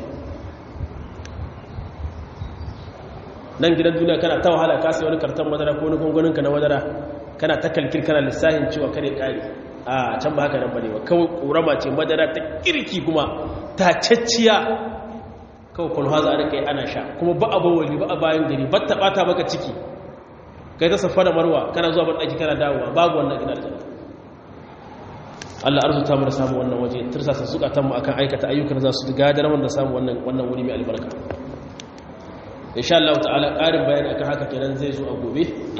Speaker 1: nan gidan duniya kana ta wahala ka sai wani karton madara ko wani gunguninka na madara kana ta kalkir kana lissahin cewa kare kare a can ba haka nan bane ba kawai ƙorama ce madara ta kirki kuma ta cacciya kawai kwalwa za a rika yi ana sha kuma ba a bawali ba a bayan gari ba ta ɓata maka ciki kai ta safa da marwa kana zuwa ban ɗaki kana dawowa babu wannan gina da Allah arzuta mu da samu wannan waje tirsasa zukatan mu akan aikata ayyukan za su gadar mu da samu wannan wannan wuri mai albarka insha Allah ta'ala ƙarin bayani akan haka kenan zai zo a gobe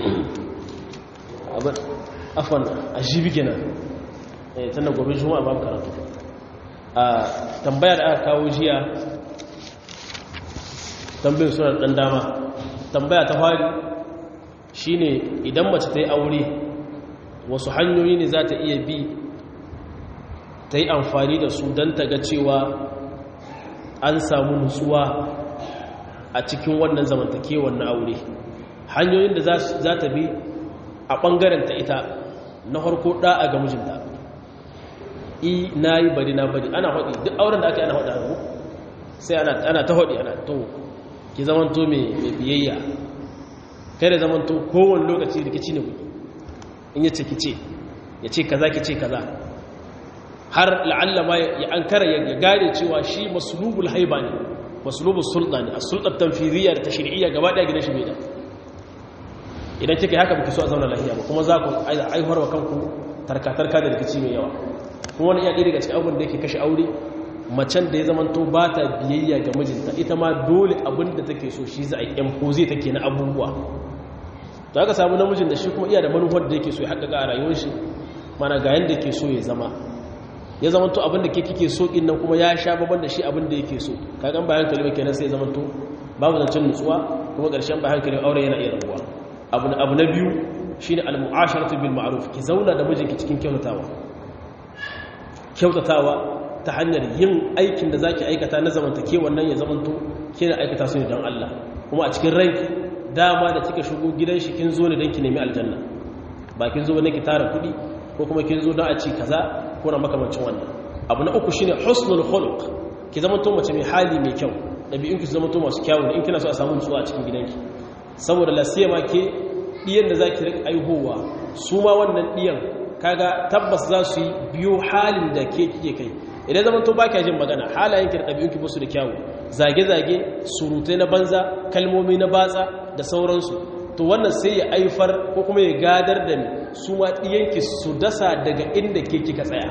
Speaker 1: abin afwan ajibi kenan eh tana gobe juma'a babu karatu a tambayar da aka kawo jiya tambayar suna dan dama tambaya ta fari shine idan mace ta yi aure wasu hanyoyi ne za ta iya bi ta yi amfani da su don ta ga cewa an samu nutsuwa a cikin wannan zamantakewar na aure hanyoyin da za ta bi a ɓangaren ta ita na harko ɗa'a ga mijinta i na yi bari na bari ana haɗi duk auren da aka yi ana haɗi hannu sai ana ta haɗi ana to ki zamanto mai biyayya kai da zamanto kowane lokaci rikici ne kuɗi in yace ki ce ya ce kaza ki ce kaza har la'alla ma ya ankara ya gane cewa shi masulubul haiba ne masulubul sulta ne a sultar tanfiriya da tashri'iyya gaba ɗaya gidan shi bai da idan kika haka baki so a zauna lafiya ba kuma za ku aihuwar wa kanku tarkatarka da rikici mai yawa kuma wani iya ɗaya daga cikin abubuwan da yake kashe aure macen da ya zamanto ba ta biyayya ga mijinta ita ma dole abin da take so shi za a yi impose take na abubuwa to aka samu namijin da shi kuma iya da manufar da yake so ya haƙaƙa a rayuwar shi mana ga yanda ke so ya zama ya zamanto abin da ke kike so din nan kuma ya sha baban da shi abin da yake so kagan bayan kalma kenan sai ya zamanto babu zancen nutsuwa kuma ƙarshen bayan kalma aure yana iya rabuwa abu abu na biyu shine al-mu'asharatu bil ma'ruf ki zauna da mijinki cikin kyautatawa kyautatawa ta hanyar yin aikin da zaki aikata na zamantakewar nan ya zamanto kina aikata su ne don Allah kuma a cikin ranki dama da kika shigo gidan shi kin zo ne don ki nemi aljanna ba kin zo ne ki tara kuɗi ko kuma kin zo don a ci kaza ko na makamancin wannan abu na uku shine husnul khuluq ki zamanto mace mai hali mai kyau dabi'un ki zamanto masu kyau in kina so a samu nutsuwa a cikin gidanki saboda lasiyama ke diyan da zaki rika aihowa su ma wannan diyan kaga tabbas za su yi biyo halin da ke kike kai idan zaman to baki jin magana halayenki da ɗabi'unki ba su da kyawu zage-zage surutai na banza kalmomi na batsa da sauransu to wannan sai ya aifar ko kuma ya gadar da ni su ma ɗiyanki su dasa daga inda ke kika tsaya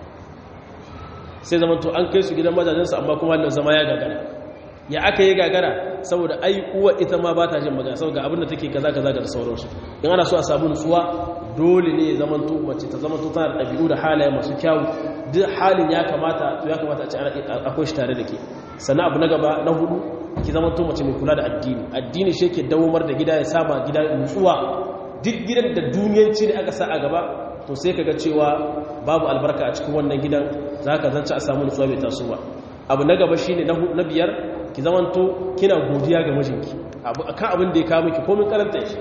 Speaker 1: sai zaman to an kai su gidan majajensu amma kuma halin zama ya gagara ya aka yi gagara saboda ai uwa ita ma ba ta jin magana saboda abin da take kaza kaza da sauransu in ana so a samu nutsuwa dole ne ya zamanto mace ta zamanto tana da ɗabi'u da halaye masu kyawu duk halin ya kamata to ya kamata a ce akwai shi tare da ke sannan abu na gaba na hudu ki zamanto mace mai kula da addini addini shi ke dawomar da gida ya sama gida nutsuwa duk gidan da duniyanci ne aka sa a gaba to sai kaga cewa babu albarka a cikin wannan gidan za ka zance a samu nutsuwa mai tasowa abu na gaba shine na biyar ki zamanto kina godiya ga mijinki akan abin da ya kawo miki komin karanta shi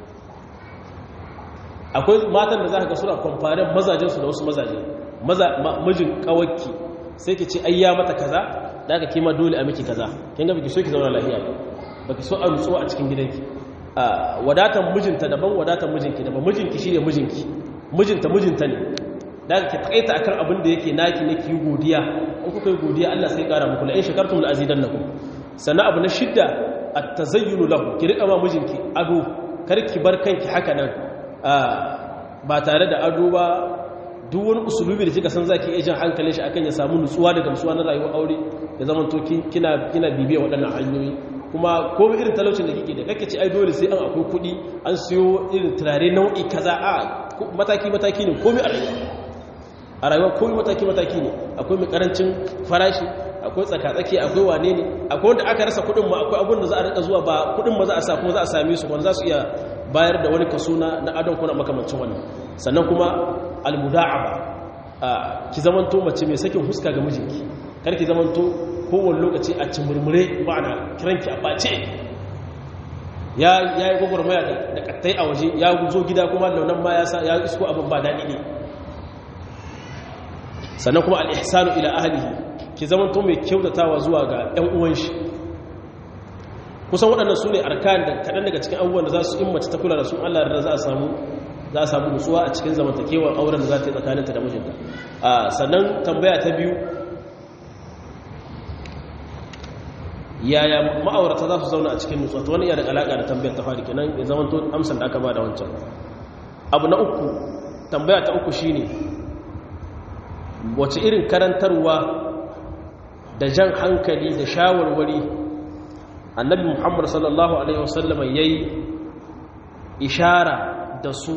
Speaker 1: akwai matan da za ka ga suna kwamfarin mazajensu da wasu mazaje mijin kawakki sai ki ce ayya mata kaza da aka kima dole a miki kaza kin ga biki so ki zauna lafiya ba baki so a nutsuwa a cikin gidanki wadatan mijinta daban wadatan mijinki daban mijinki shine mijinki mijinta mijinta ne da aka takaita akan abin da yake naki ne ki yi godiya in kuka yi godiya Allah sai kara muku la in shakartum la azidannakum sannan abu na shidda at-tazayyunu lahu ki rika ma mijinki ado kar ki bar kanki haka nan ba tare da ado ba duk wani usulubi da kika san zaki iya jan hankalin shi akan ya samu nutsuwa da gamsuwa na rayuwar aure ya zama to kina kina bibiya waɗannan hanyoyi kuma komai irin talaucin da kike da kake ci ai dole sai an akwai kuɗi an siyo irin turare nau'i kaza a mataki mataki ne komai a rayuwa a rayuwa komai mataki mataki ne akwai mai karancin farashi akwai tsakatsaki akwai wane ne akwai wanda aka rasa kuɗin ma akwai abin da za a rika zuwa ba kuɗin ma za a sa kuma za a same su wanda za su iya bayar da wani kaso na na adon kuna makamancin wannan sannan kuma almuda'aba ki zamanto mace mai sakin huska ga mijinki kar ki zamanto kowane lokaci a cimurmure ba na kiranki a ɓace ya yi gwagwarmaya da kattai a waje ya zo gida kuma launan ma ya isko abin ba daɗi ne sannan kuma al'ihsanu ila ahalihi ki zamanto mai kyautatawa zuwa ga ‘yan uwan shi kusan waɗannan su ne arkan da kaɗan daga cikin abubuwan da za su in mace ta kula da su allah da za a samu za a samu nutsuwa a cikin zamantakewar auren da za ta yi tsakaninta da mijinta sannan tambaya ta biyu yaya ma'aurata za su zauna a cikin nutsuwa ta wani iya da alaƙa da tambayar ta fari kenan ya zama to amsar da aka ba da wancan abu na uku tambaya ta uku shine wace irin karantarwa da jan hankali da shawarwari annabi muhammad sallallahu alaihi wasallama ya yi ishara da su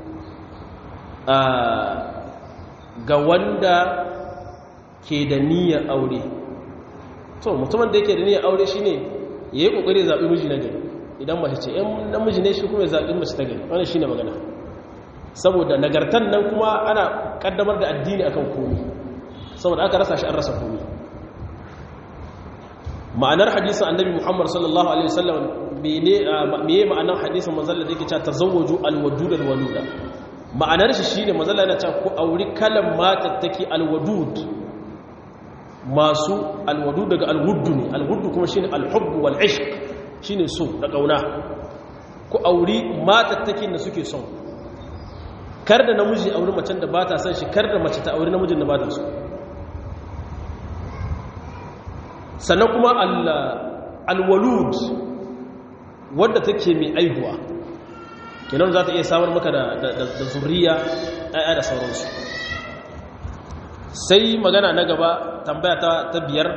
Speaker 1: ga wanda ke da niyyar aure to mutumin da yake da niyyar aure shine yayi kokari zabi miji na gari idan mace ce in namiji ne shi kuma ya zabi mace ta gari wannan shine magana saboda nagartan nan kuma ana kaddamar da addini akan komai saboda aka rasa shi an rasa komai ma'anar hadisin annabi Muhammad sallallahu alaihi wasallam mene meye ma'anar hadisin manzon da yake cewa tazawwaju alwadud alwaluda ma'anar shi shine manzon yana cewa ku auri kalan mata take alwadud masu alwadu daga alwuddu ne alwuddu kuma shine alhubbu wal ishq shine so da kauna ku auri matattakin da suke son kar da namiji auri macen da bata son shi kar da mace ta auri namijin da bata so sannan kuma alwalud wadda take mai aihuwa kenan za ta iya samar maka da zuriya ɗaya da sauransu sai magana na gaba tambaya ta biyar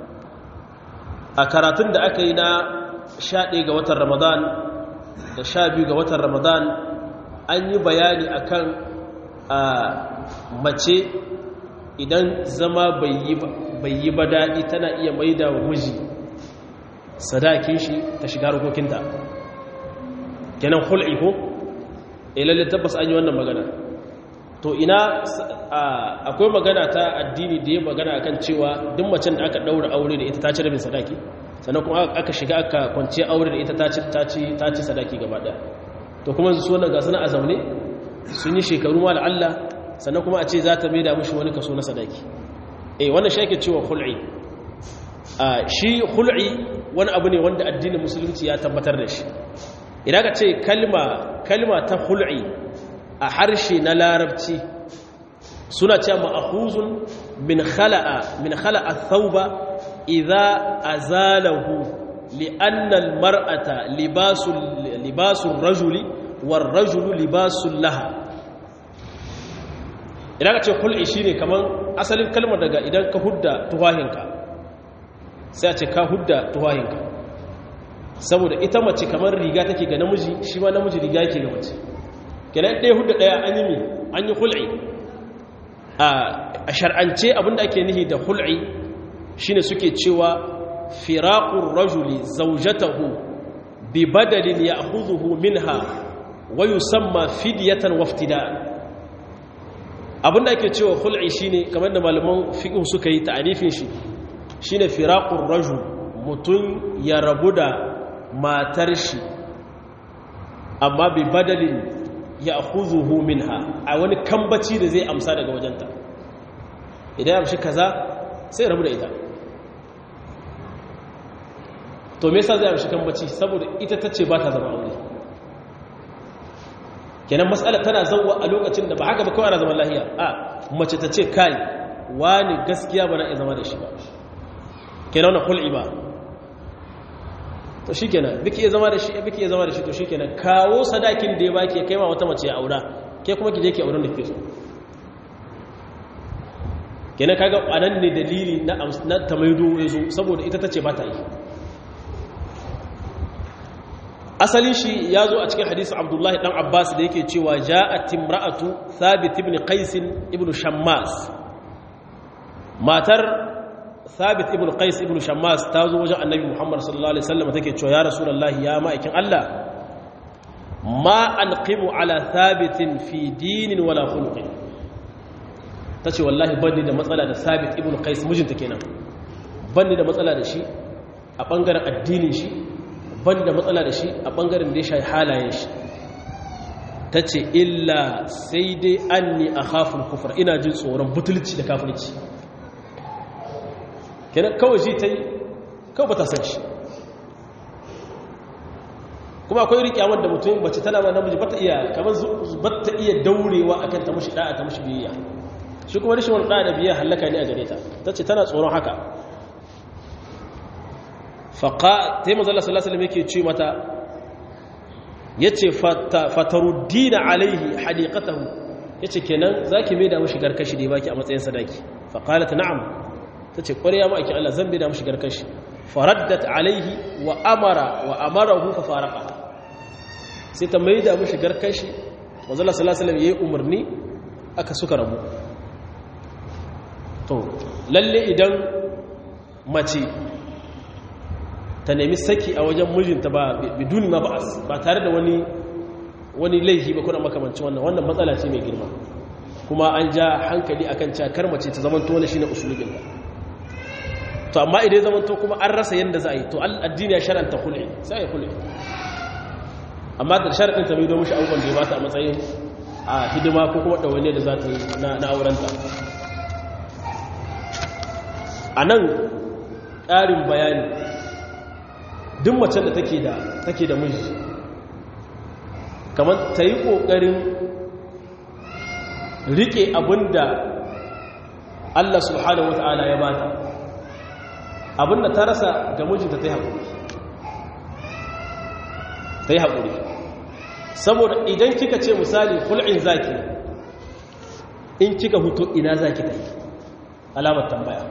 Speaker 1: a karatun da aka yi na sha ɗaya ga watan ramadan da sha biyu ga watan ramadan an yi bayani akan a mace idan zama bai yi ba daɗi tana iya maida wa miji sadakin shi ta shiga harkokinta kenan hul'i ko ilalle tabbas an yi wannan magana to ina akwai magana ta addini da ya magana akan cewa duk macen da aka daura aure da ita ta ci rabin sadaki sannan kuma aka shiga aka kwance aure da ita ta ci sadaki gaba daya to kuma su wannan ga suna a zaune sun yi shekaru ma Allah sannan kuma a ce za ta maida mushi wani kaso na sadaki eh wannan shi ake cewa khul'i shi khul'i wani abu ne wanda addinin musulunci ya tabbatar da shi idan ka ce kalma kalma ta khul'i a harshe na larabci suna cewa ma'khuzun min khala'a min khala'a thawba idza azalahu li'anna al-mar'ata libasul libasul rajuli war rajulu libasul laha idan ka ce khul'i shine kaman asalin kalmar daga idan ka hudda tuwahinka sai a ce ka hudda tuwahinka saboda ita mace kamar riga take ga namiji shi ma namiji riga yake ga mace kenan ɗaya hudda ɗaya an yi mi an yi hul'i a shar'ance abinda ake nihi da hul'i shine suke cewa firaqur rajuli zawjatahu bi badalin ya'khudhuhu minha wa yusamma fidyatan waftida'an abinda ake cewa hul'i shine kamar da malaman fiqh suka yi ta'arifin shi shine firaqur rajul mutun ya rabu da matar shi amma bi badalin ya huzuhu minha a wani kambaci da zai amsa daga wajenta idan ya amshi kaza sai rabu da ita to me yasa zai amshi kambaci saboda ita tace ba ta zama aure kenan mas'ala tana zawwa a lokacin da ba haka ba kawai ana zaman lahiya a mace ta ce kai wani gaskiya ba na iya zama da shi ba kenan wannan hul'i ba to shi kenan biki ya zama da shi biki ya zama da shi to shi kenan kawo sadakin da ya baki ya kai ma wata mace ya aura ke kuma ki je ki auren da kike so kenan kaga anan ne dalili na na tamaido yazo saboda ita tace ba ta yi asalin shi ya zo a cikin hadisi abdullahi dan abbas da yake cewa ja'at imra'atu thabit ibn qais ibn shammas matar thabit ibn qais ibn shammas ta zo wajen annabi muhammad sallallahu alaihi wasallam take cewa ya rasulullahi ya ma'aikin allah ma alqimu ala thabitin fi dinin wala khuluqin tace wallahi bani da matsala da thabit ibn qais mijinta kenan bani da matsala da shi a bangaren addinin shi ban da matsala da shi a ɓangaren da ya shayi halayen shi ta ce illa sai dai an ni a hafin kufar ina jin tsoron butulci da kafirci kenan kawai shi ta yi kawai ba ta san shi kuma akwai rikyawar da mutum bace tana ma namiji ba ta iya kamar ba ta iya daurewa akan ta mushi da'a ta mushi biyayya shi kuma rashin wani da'a da biyayya hallaka ne a gare ta ta ce tana tsoron haka faƙa ta yi mazala salasalam yake ce mata ya ce fataruddina alaihi hadikatahu ya ce kenan za ki mai damu shigar kashi da ya baki a matsayin sadaki faƙala ta na'am ta ce ƙwariya ma'aikin Allah zan mai damu shigar kashi faraddat alaihi wa amara wa amara hufa faraka sai ta mai damu shigar kashi mazala salasalam ya yi umarni aka suka rabu to lalle idan mace ta nemi saki a wajen mijinta ba biduni ma ba tare da wani wani laifi ba kuna makamanci wannan wannan matsala ce mai girma kuma an ja hankali akan cakar mace ta zamanto wani shine usulubin ta to amma idan zamanto kuma an rasa yanda za a yi to addini ya shar'anta kulli sai ya kulli amma da sharadin ta mai domin shi abubuwan da ya bata a matsayin a hidima ko kuma dawaine da za ta yi na aurenta a nan ƙarin bayani duk macen da take da take da miji kamar ta yi ƙoƙarin riƙe abinda Allah subhanahu wata'ala ya bata abinda ta rasa ga mijinta ta yi haƙuri ta yi haƙuri saboda idan kika ce misali hul'in zaki in kika huto ina zaki ta yi alamar tambaya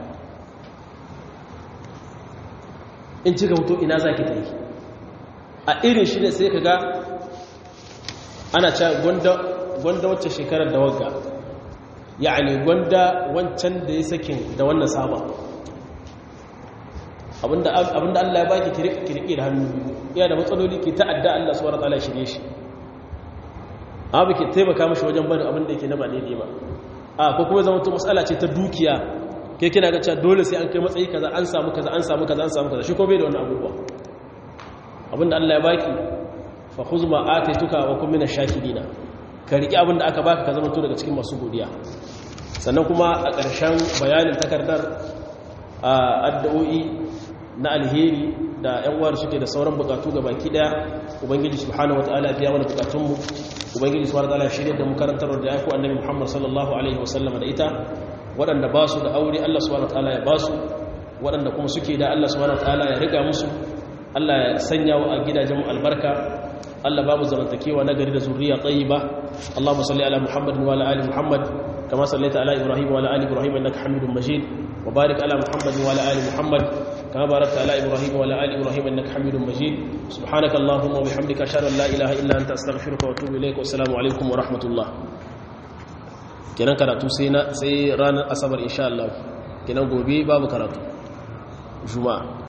Speaker 1: in cika hoto ina za ki ta yi a irin shi ne sai ka ga ana ca gwanda wacce shekarar da wagga ya'ani gwanda wancan da ya sakin da wannan saba abinda Allah ya baki kirki da hannu iya da matsaloli ke ta'adda Allah suwar ta'ala shirye shi abu ke taimaka mashi wajen bari abinda yake na ba daidai ba a ko kuma zama to matsala ce ta dukiya ke kina ga cewa dole sai an kai matsayi kaza an samu kaza an samu kaza an samu kaza shi ko bai da wani abubuwa abinda Allah ya baki fa khuz ma ataituka wa kun minash shakirina ka riki abinda aka baka ka zama to daga cikin masu godiya sannan kuma a ƙarshen bayanin takardar addu'o'i na alheri da ƴan uwar suke da sauran bukatu ga baki daya ubangiji subhanahu wataala biya mana bukatunmu ubangiji subhanahu wataala shirye da mu karantar da ya ku annabi Muhammad sallallahu alaihi wasallam da ita waɗanda ba su da aure Allah subhanahu wataala ya ba su waɗanda kuma suke da Allah subhanahu wataala ya riga musu Allah ya sanya wa a gidajen mu albarka Allah ba mu zamantakewa na gari da zuriya tayyiba Allahumma salli ala Muhammad wa ala ali Muhammad kama sallaita ala Ibrahim wa ala ali Ibrahim innaka Hamidum Majid wa barik ala Muhammad wa ala ali Muhammad kama barakta ala Ibrahim wa ala ali Ibrahim innaka Hamidum Majid subhanaka Allahumma wa bihamdika ashhadu an la ilaha illa anta astaghfiruka wa atubu ilaik wa assalamu alaikum wa rahmatullah kenan karatu sai ranar asabar insha Allah kenan gobe babu karatu juma'a